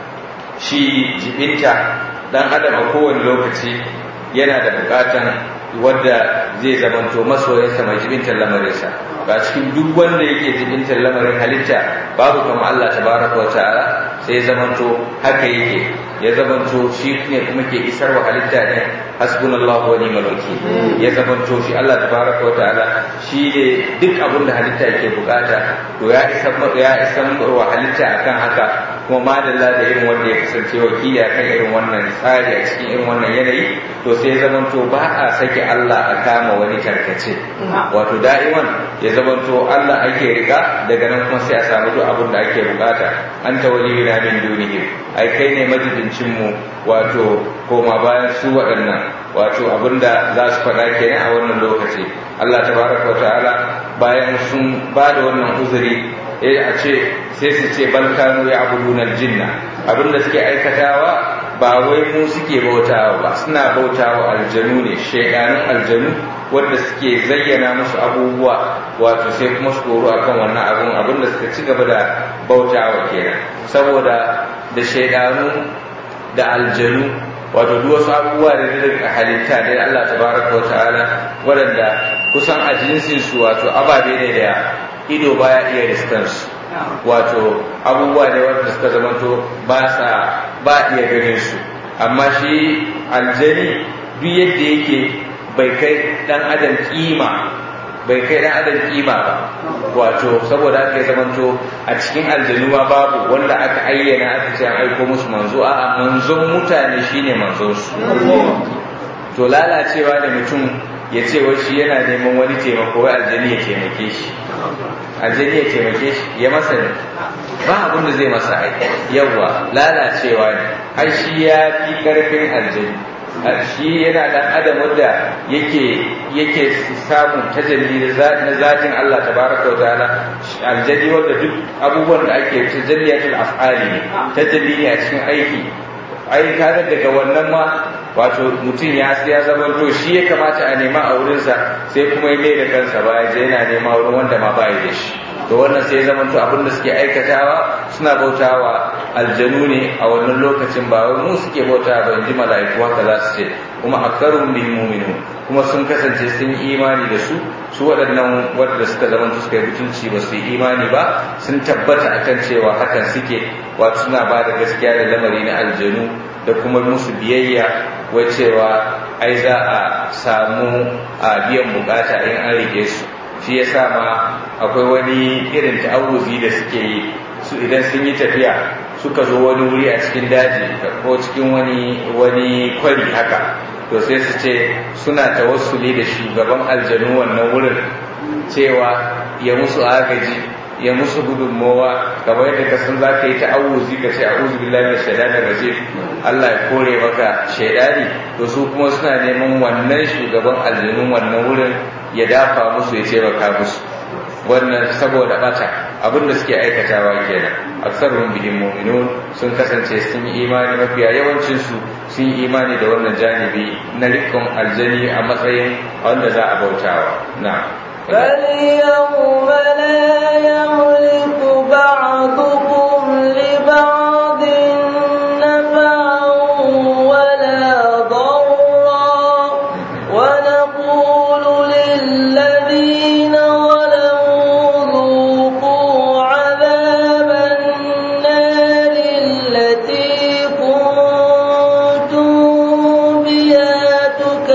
shi jibinta dan adam a kowane lokaci yana da bukatan wadda zai zamanto masoyinsa mai jibintar lamarinsa ba cikin duk wanda yake jibintar lamarin halitta babu kama Allah tabaraka wa ta'ala sai zamanto haka yake ya zamanto shi ne kuma ke isar wa halitta ne hasbunallahu wa ni'mal wakil ya zamanto shi Allah tabaraka wa ta'ala shi ne duk abin da halitta yake bukata to ya isar ya isar wa halitta akan haka kuma madalla da irin wanda ya kasance wakili kan irin wannan tsari a cikin irin wannan yanayi to sai zamanto ba a sake Allah a kama wani tarkace wato da'iman ya zamanto Allah ake rika daga nan kuma sai a samu duk abin da ake bukata an ta wali na min dunihim ai kai ne majibincin mu wato koma bayan su waɗannan wato abin da za su faɗa kenan a wannan lokaci Allah tabaraka wa ta'ala bayan sun ba da wannan uzuri eh a ce sai su ce bal kanu ya abudunal jinna abin da suke aikatawa ba wai mu suke bautawa ba suna bautawa aljanu ne shaidanun aljanu wanda suke zayyana musu abubuwa wato sai kuma su koro akan wannan abun abin da suka ci gaba da bautawa kenan saboda da shaidanu da aljanu wato duk wasu abubuwa da daga halitta da Allah tabaraka wa ta'ala waɗanda kusan a jinsin su wato ababe ne da ido baya iya riskan su wato abubuwa ne wanda suka zamanto ba sa ba iya ganin su amma shi aljani duk yadda yake bai kai dan adam kima bai kai dan adam kima ba wato saboda haka ya zamanto a cikin aljanuwa babu wanda aka ayyana aka ce an aiko musu manzo a manzon mutane shine manzon su to lalacewa da mutum ya ce wai shi yana neman wani taimako wai aljani ya taimake shi aljani ya taimake shi ya masa ne ba abin da zai masa aiki yawa lalacewa ne har shi ya fi karfin aljani shi yana dan adam wanda yake yake samun tajalli na zatin Allah tabaraka wa ta'ala aljani wanda duk abubuwan da ake tajalliyatul af'ali ne tajalli ne a cikin aiki ai kaga daga wannan ma wato mutum ya ya zama to shi ya kamata a nema a wurinsa sai kuma ya mai da kansa ba ya je yana nema wurin wanda ma ba da shi to wannan sai ya zama to abin da suke aikatawa suna bautawa aljanu ne a wannan lokacin ba wai mu suke bautawa ba inji mala'iku haka za su ce kuma akarun bil mu'minu kuma sun kasance sun yi imani da su su waɗannan wanda suka zama suka yi mutunci ba su yi imani ba sun tabbata akan cewa hakan suke wato suna ba da gaskiya da lamari na aljanu da kuma musu biyayya wai cewa ai za a samu a biyan bukata in an rike su shi yasa ma akwai wani irin ta'awuzi da suke yi su idan sun yi tafiya suka zo wani wuri a cikin daji ko cikin wani wani kwari haka to sai su ce suna tawassuli da shugaban aljanu wannan wurin cewa ya musu agaji ya musu gudunmowa kamar yadda ka san za ka yi ta'awuzi ka ce a'udhu billahi minash shaitanir rajim Allah ya kore maka shaidani to su kuma suna neman wannan shugaban aljanun wannan wurin ya dafa musu ya taimaka musu wannan saboda bata abin da suke aikatawa kenan aksarun bihim mu'minun sun kasance sun yi imani mafiya yawancin su sun yi imani da wannan janibi na rikon aljani a matsayin wanda za a bautawa na فاليوم لا يملك بعضكم لبعض نفعا ولا ضرا ونقول للذين ظلموا ذوقوا عذاب النار التي كنتم بها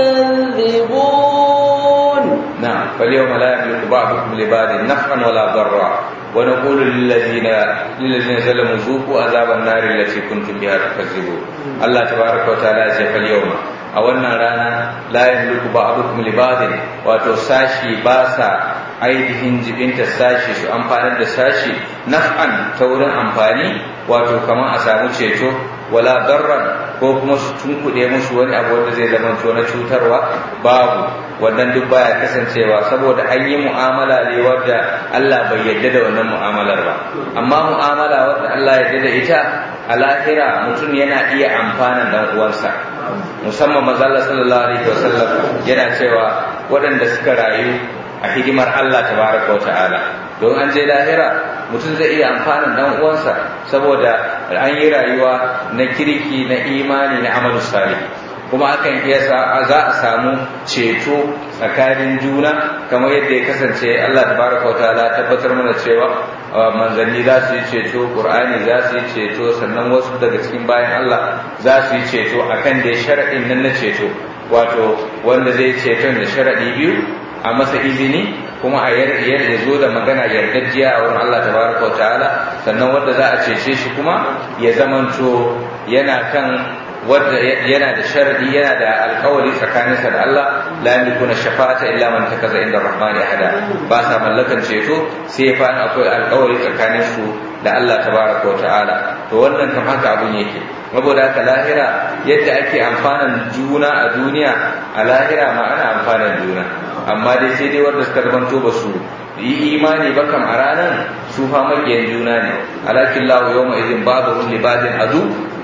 تكذبون نعم فاليوم لا يملك بعضكم لبعض نفعا ولا ضرا ونقول للذين للذين ظلموا ذوقوا عذاب النار التي كنتم بها تكذبون الله تبارك وتعالى ya ce فاليوم a wannan rana la yamliku ba'dukum li ba'din wato sashi ba sa ainihin jibinta sashi su amfanar da sashi naf'an ta wurin amfani wato kamar a samu ceto wala darran ko kuma su tunkuɗe musu wani abu wanda zai zama na cutarwa babu wannan duk baya kasancewa saboda an yi mu'amala ne wadda Allah bai yarda da wannan mu'amalar ba amma mu'amala wadda Allah ya yarda da ita a lahira mutum yana iya amfanan dan uwansa musamman manzo Allah sallallahu alaihi wasallam yana cewa waɗanda suka rayu a hidimar Allah tabaraka wa ta'ala don an je lahira mutum zai iya amfanin dan uwansa saboda an yi rayuwa na kirki na imani na amalu salih kuma akan iya za a samu ceto tsakanin juna kamar yadda ya kasance Allah tabaraka wa ta'ala tabbatar mana cewa manzanni za su yi ceto qur'ani za su yi ceto sannan wasu daga cikin bayan Allah za su yi ceto akan da sharaɗin nan na ceto wato wanda zai ceton da sharaɗi biyu a masa izini kuma a ya zo da magana yardajiya a wurin Allah tabaraka wa ta'ala sannan wanda za a cece shi kuma ya zamanto yana kan wadda yana da sharadi yana da alkawari tsakaninsa da Allah la yamlikuna shafa'ata illa man takaza inda rahman ahada ba sa mallakan ceto sai fa akwai alkawari tsakanin su da Allah tabaraka wa ta'ala to wannan kam haka abun yake saboda haka lahira yadda ake amfanan juna a duniya a lahira ma ana amfanan juna amma dai sai dai wanda suka zamanto ba su yi imani ba kam a ranar su fa makiyan juna ne alakin lahu yawma idin babu li badin adu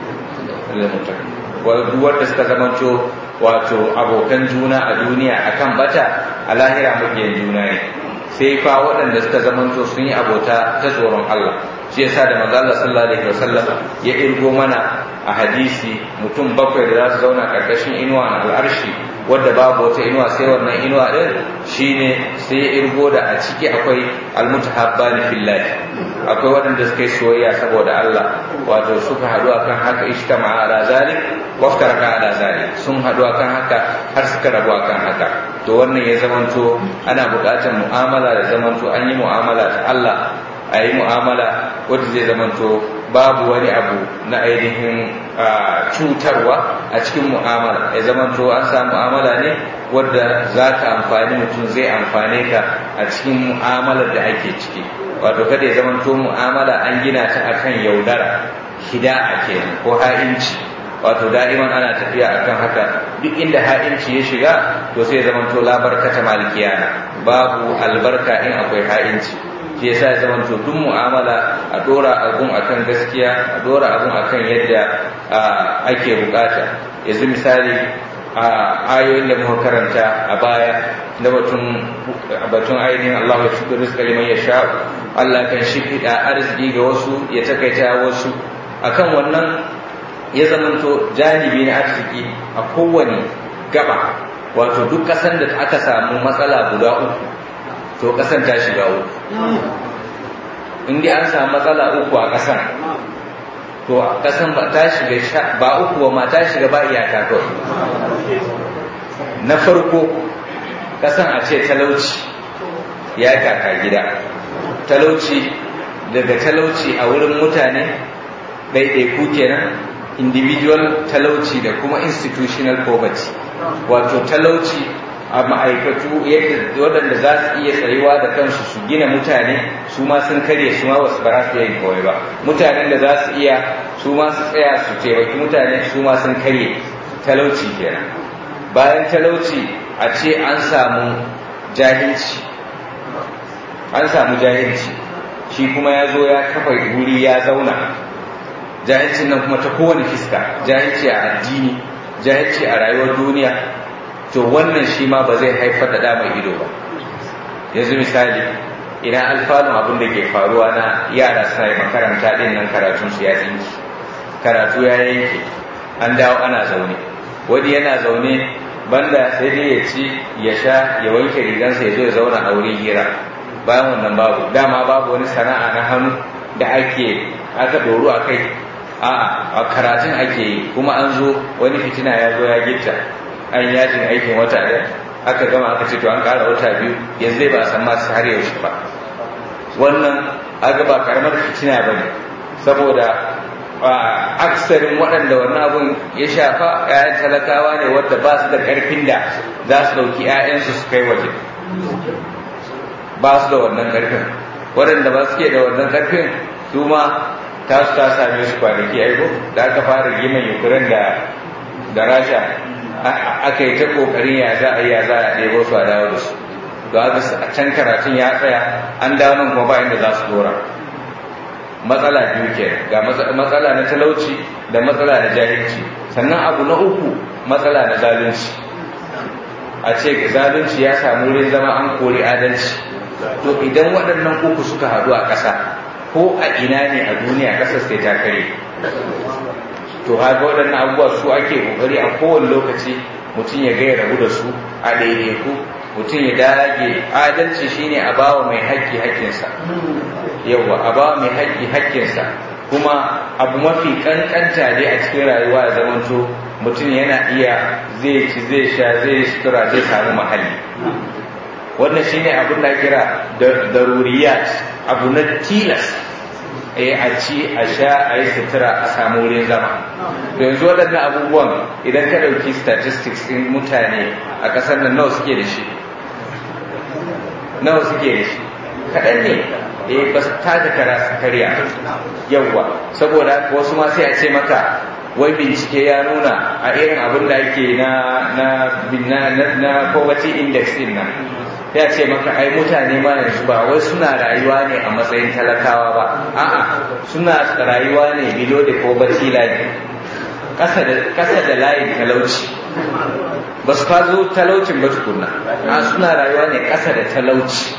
wanda suka zamanto wato abokan juna a duniya akan bata a lahira makiyan juna ne sai fa waɗanda suka zamanto sun yi abota ta tsoron Allah shi yasa da manzo Allah sallallahu alaihi wasallam ya irgo mana a hadisi mutum bakwai da za su zauna karkashin inuwa na al'arshi wadda babu wata inuwa sai wannan inuwa din shine sai ya irgo da a ciki akwai almutahabbani fillahi akwai waɗanda suka yi soyayya saboda Allah wato suka haɗu akan haka ishtama ala zalik waftaraka ala zalik sun haɗu akan haka har suka rabu akan haka to wannan ya zamanto ana buƙatar mu'amala da zamanto an yi mu'amala ta Allah a yi mu'amala wadda zai zamanto babu wani abu na ainihin cutarwa a cikin mu'amala ya zamanto an samu mu'amala ne wadda za ka amfani mutum zai amfane ka a cikin mu'amalar da ake ciki wato kada ya zamanto mu'amala an gina ta akan yaudara hida'a kenan ko ha'inci wato da'iman ana tafiya akan haka duk inda ha'inci ya shiga to sai ya zamanto labarkata malikiyana babu albarka in akwai ha'inci shi yasa ya zama to duk mu'amala a dora abun akan gaskiya a dora abun akan yadda ake bukata yanzu misali a ayoyin da muka karanta a baya na batun batun ainihin Allah ya shukur rizqa liman yasha Allah kan shifida arziki ga wasu ya takaita wasu akan wannan ya zamanto janibi na arziki a kowane gaba wato duk kasan da aka samu matsala guda uku to kasan ta shiga uku in dai an samu matsala uku a kasan to kasan ba ta shiga ba uku ba ma ta shiga ba iyaka kawai na farko kasan a ce talauci ya kaka gida talauci daga talauci a wurin mutane ɗaiɗaiku kenan individual talauci da kuma institutional poverty wato talauci a ma'aikatu yadda waɗanda za su iya tsayuwa da kansu su gina mutane su ma sun karye su ma wasu ba su yin kawai ba mutanen da za su iya su ma su tsaya su taimaki mutane su ma sun karye talauci kenan bayan talauci a ce an samu jahilci an samu jahilci shi kuma ya zo ya kafa wuri ya zauna jahilcin nan kuma ta kowane fiska jahilci a addini jahilci a rayuwar duniya to wannan shi ma ba zai haifar da ɗa mai ido ba yanzu misali ina alfanun abin da ke faruwa na yara suna yi makaranta ɗin nan karatun su ya tsinki karatu ya yanke an dawo ana zaune wani yana zaune banda sai dai ya ci ya sha ya wanke rigansa ya zo ya zauna a wurin hira bayan wannan babu dama babu wani sana'a na hannu da ake aka doru a kai a'a a karatun ake yi kuma an zo wani fitina ya zo ya gifta an yajin aikin wata ɗaya aka gama aka ce to an ƙara wata biyu yanzu zai ba a san masu har yaushe ba wannan aga ba karamar fitina ba ne saboda aksarin waɗanda wannan abun ya shafa 'ya'yan talakawa ne wadda ba su da ƙarfin da za su ɗauki 'ya'yansu su kai waje ba su da wannan ƙarfin waɗanda ba suke da wannan ƙarfin su ma ta su ta same su kwanaki aiko da aka fara gina yukurin da da rasha aka yi ta ƙoƙarin ya za a yi ya za a ɗebo su a dawo da su to a can karatun ya tsaya an dawo nan kuma ba inda za su dora matsala biyu ke ga matsala na talauci da matsala na jahilci sannan abu na uku matsala na zalunci a ce zalunci ya samu wurin zama an kori adalci to idan waɗannan uku suka haɗu a ƙasa ko a ina ne a duniya ƙasar sai ta kare to haka waɗannan abubuwa su ake ƙoƙari a kowane lokaci mutum ya gaya rabu da su a daidaiku mutum ya dage adalci shine a bawa mai haƙƙi haƙƙinsa yawa a bawa mai haƙƙi haƙƙinsa kuma abu mafi ƙanƙanta dai a cikin rayuwa ya zamanto mutum yana iya zai ci zai sha zai sutura zai samu mahalli wannan shine abin da kira daruriyat abu na tilas eh a ci a sha a yi sutura a samu wurin zama da yanzu waɗannan abubuwan idan ka ɗauki statistics ɗin mutane a ƙasar nan nawa suke da shi nawa suke da shi kaɗan ne eh ba su tada kara su karya yawwa saboda wasu ma sai a ce maka wai bincike ya nuna a irin abin da ake na na na na poverty index din nan ya ce maka ai mutane ma yanzu ba wai suna rayuwa ne a matsayin talakawa ba a'a suna rayuwa ne below the poverty line kasa da kasa da layin talauci ba su fazo talaucin ba tukunna a suna rayuwa ne kasa da talauci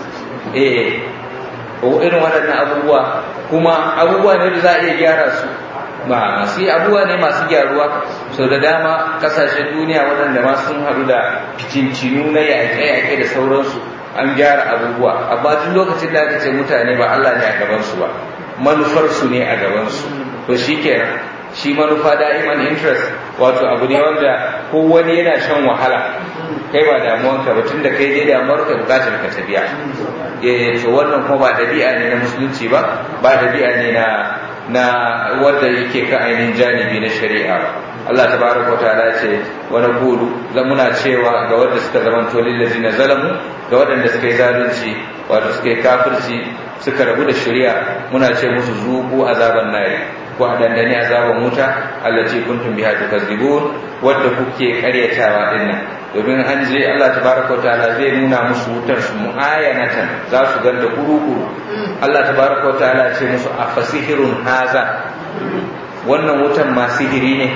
eh irin waɗannan abubuwa kuma abubuwa ne da za a iya gyara su ba masu abubuwa ne masu gyaruwa sau da dama kasashen duniya waɗanda ma sun haɗu da fitincinu na yaƙe-yaƙe da sauransu an gyara abubuwa amma duk lokacin da aka ce mutane ba Allah ne a gabansu ba manufarsu ne a gabansu to shi kenan shi manufa da'iman interest wato abu ne wanda ko wani yana shan wahala kai ba damuwanka ba tun da kai dai damuwar ka bukatar ka ta biya eh to wannan kuma ba dabi'a ne na musulunci ba ba dabi'a ne na na wanda yake kan ainihin janibi na shari'a ba Allah tabaraka wataala ya ce wa naqulu za muna cewa ga wanda suka zama to lillazina zalamu ga waɗanda suka yi zalunci wato suka yi kafirci suka rabu da shari'a muna ce musu zuku azaban nari ko a dandani azaban wuta allati kuntum biha tukazzibun wadda kuke karyatawa dinnan domin an je Allah tabaraka wa ta'ala zai nuna musu wutar su mu'ayanatan za su ganda kuru-kuru Allah tabaraka wa ta'ala ce musu a fasihirun haza wannan wutan ma sihiri ne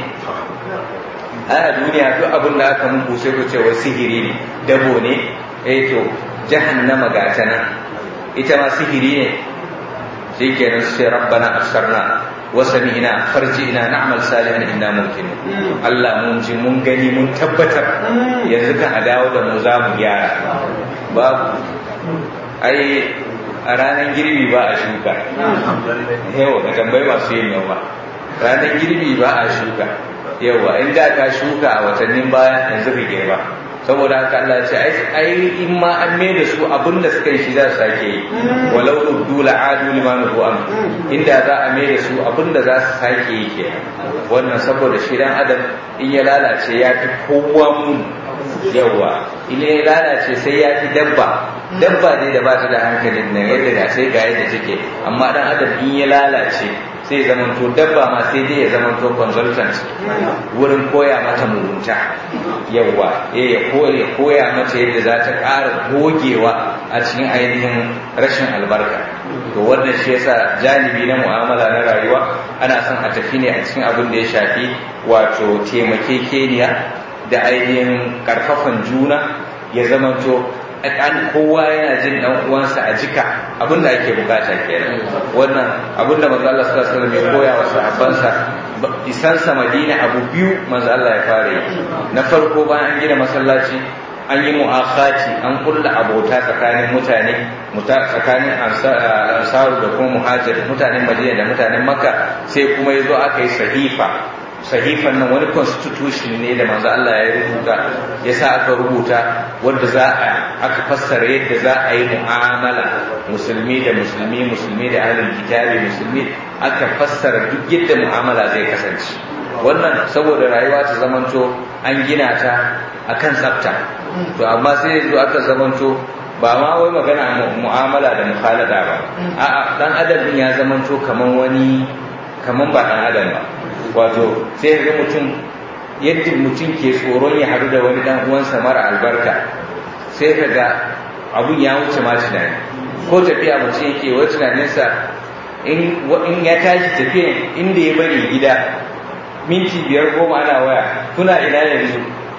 a duniya duk abin da aka muku sai ku ce wai sihiri ne dabo ne eh to jahannama ga ta nan ita ma sihiri ne shi kenan sai rabbana absarna wasami'na farji'na na'mal salihan inna mumkinun Allah mun ji mun gani mun tabbatar yanzu kan a dawo da mu za mu gyara babu ai a ranar girbi ba a shuka yawa ka tambayi masu yin noma ranar girbi ba a shuka yawa in da ka shuka a watannin baya yanzu ka girba saboda haka Allah ce ai in ma an mai da su abin da suka yi shi za su sake yi walau ruddu la'adu liman an inda za a mai da su abin da za su sake yi ke wannan saboda shi dan adam in ya lalace ya fi kowa mun yawa in ya lalace sai ya fi dabba dabba ne da ba ta da hankalin nan yadda ga sai ga yadda take amma dan adam in ya lalace sai zaman to dabba ma sai dai ya zaman to consultant wurin koya mata mugunta yawa eh ya koya koya mata yadda za ta ƙara gogewa a cikin ainihin rashin albarka to wannan shi yasa janibi na mu'amala na rayuwa ana son a tafi ne a cikin abin da ya shafi wato taimakekeniya da ainihin karfafan juna ya zamanto an kowa yana jin dan uwansa a jika abin da ake bukata kenan wannan abin da manzo Allah sallallahu alaihi wasallam ya koya wa sahabbansa isan sa Madina abu biyu manzo Allah ya fara yi na farko bayan an gina masallaci an yi mu'akhati an kulla abota tsakanin mutane tsakanin ansaru da kuma muhajir mutanen Madina da mutanen Makka sai kuma yazo aka yi sahifa sahifan nan wani constitution ne da manzo Allah ya rubuta ya sa aka rubuta wanda za a aka fassara yadda za a yi mu'amala musulmi da musulmi musulmi da ahlul kitabi musulmi aka fassara duk yadda mu'amala zai kasance wannan saboda rayuwa ta zamanto an gina ta akan tsafta to amma sai yanzu aka zamanto ba ma wai magana mu'amala da mukhalada ba a'a dan adam din ya zamanto kaman wani kaman ba dan adam ba wato sai ga mutum yadda mutum ke tsoron ya haɗu da wani dan uwansa mara albarka sai ka ga abun ya wuce ma tunani ko tafiya mutum yake wa tunaninsa in ya tashi tafiya inda ya bari gida minti biyar goma ana waya kuna ina yanzu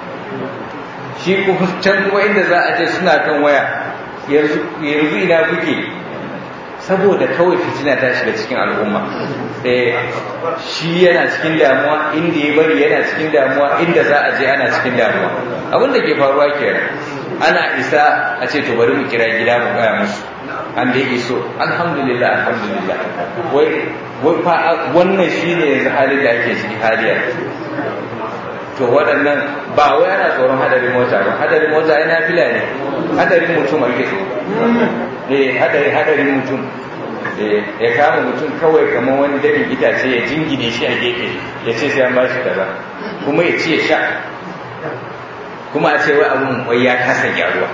shi kuma can kuma inda za a ce suna kan waya yanzu ina kuke saboda kawai fitina ta shiga cikin al'umma eh shi yana cikin damuwa inda ya bari yana cikin damuwa inda za a je ana cikin damuwa abin da ke faruwa kenan ana isa a ce to bari mu kira gida mu gaya musu an da yake so alhamdulillah alhamdulillah wai wai fa wannan shine yanzu halin da ake ciki haliya to waɗannan ba wai ana tsoron hadarin mota ba hadarin mota yana fila ne hadarin mutum ake so eh hadari hadarin mutum ya kama mutum kawai kamar wani darin itace ya jingine shi a gefe ya ce sai an ba shi kaza kuma ya ci ya sha kuma a ce wai abun wai ya kasa gyaruwa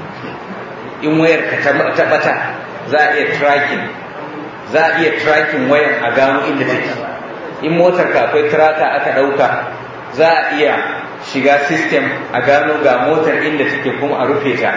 in wayar ka ta bata za a iya tracking za a iya tracking wayan a gano inda take in motar ka akwai traka aka dauka za a iya shiga system a gano ga motar inda take kuma a rufe ta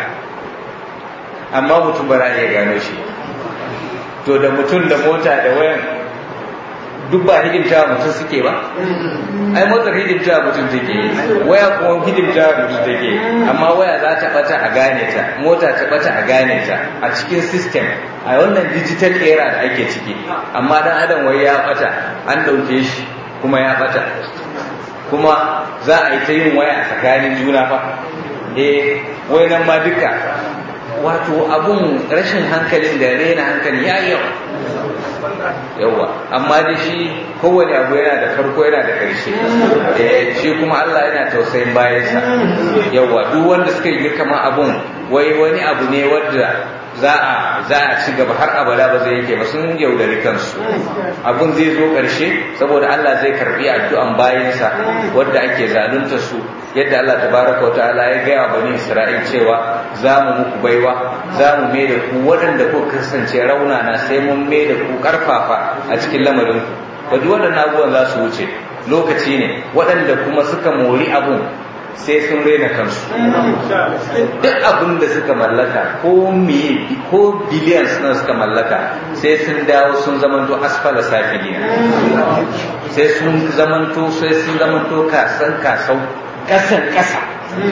amma mutum ba za a iya gano shi to da mutum da mota da wayan duk ba hidimta mutum suke ba ai motar hidimta mutum take waya kuma hidimta mutum take amma waya za ta bata a gane ta mota ta bata a gane ta a cikin system a wannan digital era da ake ciki amma dan adam wai ya bata an dauke shi kuma ya bata kuma za a yi ta yin waya tsakanin juna fa eh wai nan ma duka wato abun rashin hankalin da rena hankali ya yawa yawa amma da shi kowane abu yana da farko yana da ƙarshe shi kuma Allah yana tausayin bayansa yawa duk wanda suka yi kama abun wai wani abu ne wadda za a za a ci gaba har abada ba zai yake ba sun yaudari kansu abun zai zo ƙarshe saboda Allah zai karbi addu'an bayansa wadda ake zalunta su yadda Allah tabaraka wa ta'ala ya gaya bani Isra'il cewa za mu muku baiwa za mu mai da ku waɗanda ku kasance raunana sai mun mai da ku ƙarfafa a cikin lamarin ku duk waɗannan abubuwan za su wuce lokaci ne waɗanda kuma suka mori abun sai sun rena kansu duk abin da suka mallaka ko miye ko biliyan suna suka mallaka sai sun dawo sun zamanto asfala safiliya sai sun zamanto sai sun zamanto kasan kasau kasan kasa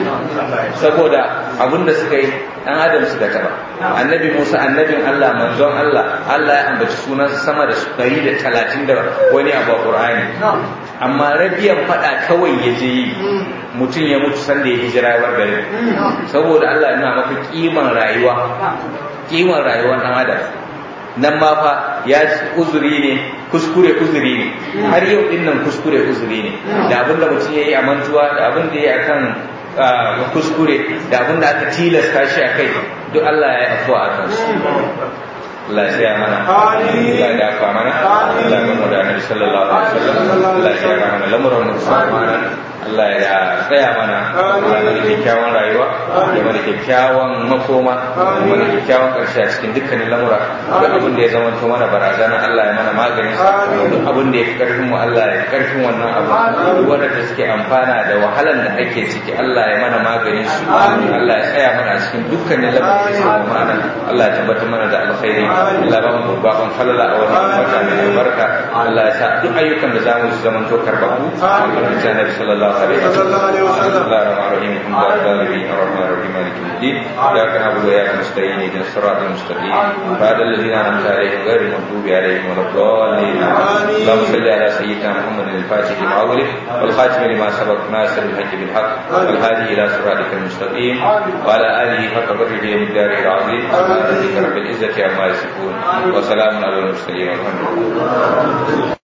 saboda abin da suka yi dan adam suka taba annabi musa annabin allah manzon allah allah ya ambaci sunansa sama da ɗari da talatin da wani abu a ƙur'ani amma rabiyan faɗa kawai ya je yi mutum ya mutu sanda ya hijira ya bar gari saboda allah ya nuna maka kiman rayuwa kiman rayuwar dan adam nan ma fa ya uzuri ne kuskure uzuri ne har yau din nan kuskure uzuri ne da abin da mutum ya yi a mantuwa da abin da ya yi akan kuskure da abin da aka tilasta shi a kai duk Allah ya yi afuwa a kansu Allah ya mana Allah ya dafa mana Allah ya gamu da Annabi sallallahu alaihi wasallam Allah ya gyara mana lamuran mu mana Allah ya tsaya mana ya mana kyakkyawan rayuwa ya mana kyakkyawan makoma ya mana kyakkyawan karshe a cikin dukkanin lamura duk abin da ya zama to mana barazana Allah ya mana magani duk abin da ya fi karfin mu Allah ya karfin wannan abu duk wanda suke amfana da wahalan da ake ciki Allah ya mana maganin su Allah ya tsaya mana a cikin dukkanin lamuran da suke mana Allah ya tabbatar mana da alkhairi Allah ya ba mu babban falala a wannan wata mai albarka Allah ya sa duk ayyukan da zamu su zama to karbabu albarkacin Annabi sallallahu عليه وسلم بسم الله الرحمن الرحيم الحمد لله العالمين الرحمن الرحيم مالك يوم الدين اياك نعبد واياك نستعين اهدنا الصراط المستقيم صراط الذين انعمت عليهم غير المغضوب عليهم ولا الضالين اللهم صل على سيدنا محمد الفاتح لما اغلق والخاتم لما سبق ناصر الحق بالحق والهادي الى صراطك المستقيم وعلى اله حق قدره ومقداره العظيم سبحان ربك رب العزه عما يصفون وسلام على المرسلين والحمد لله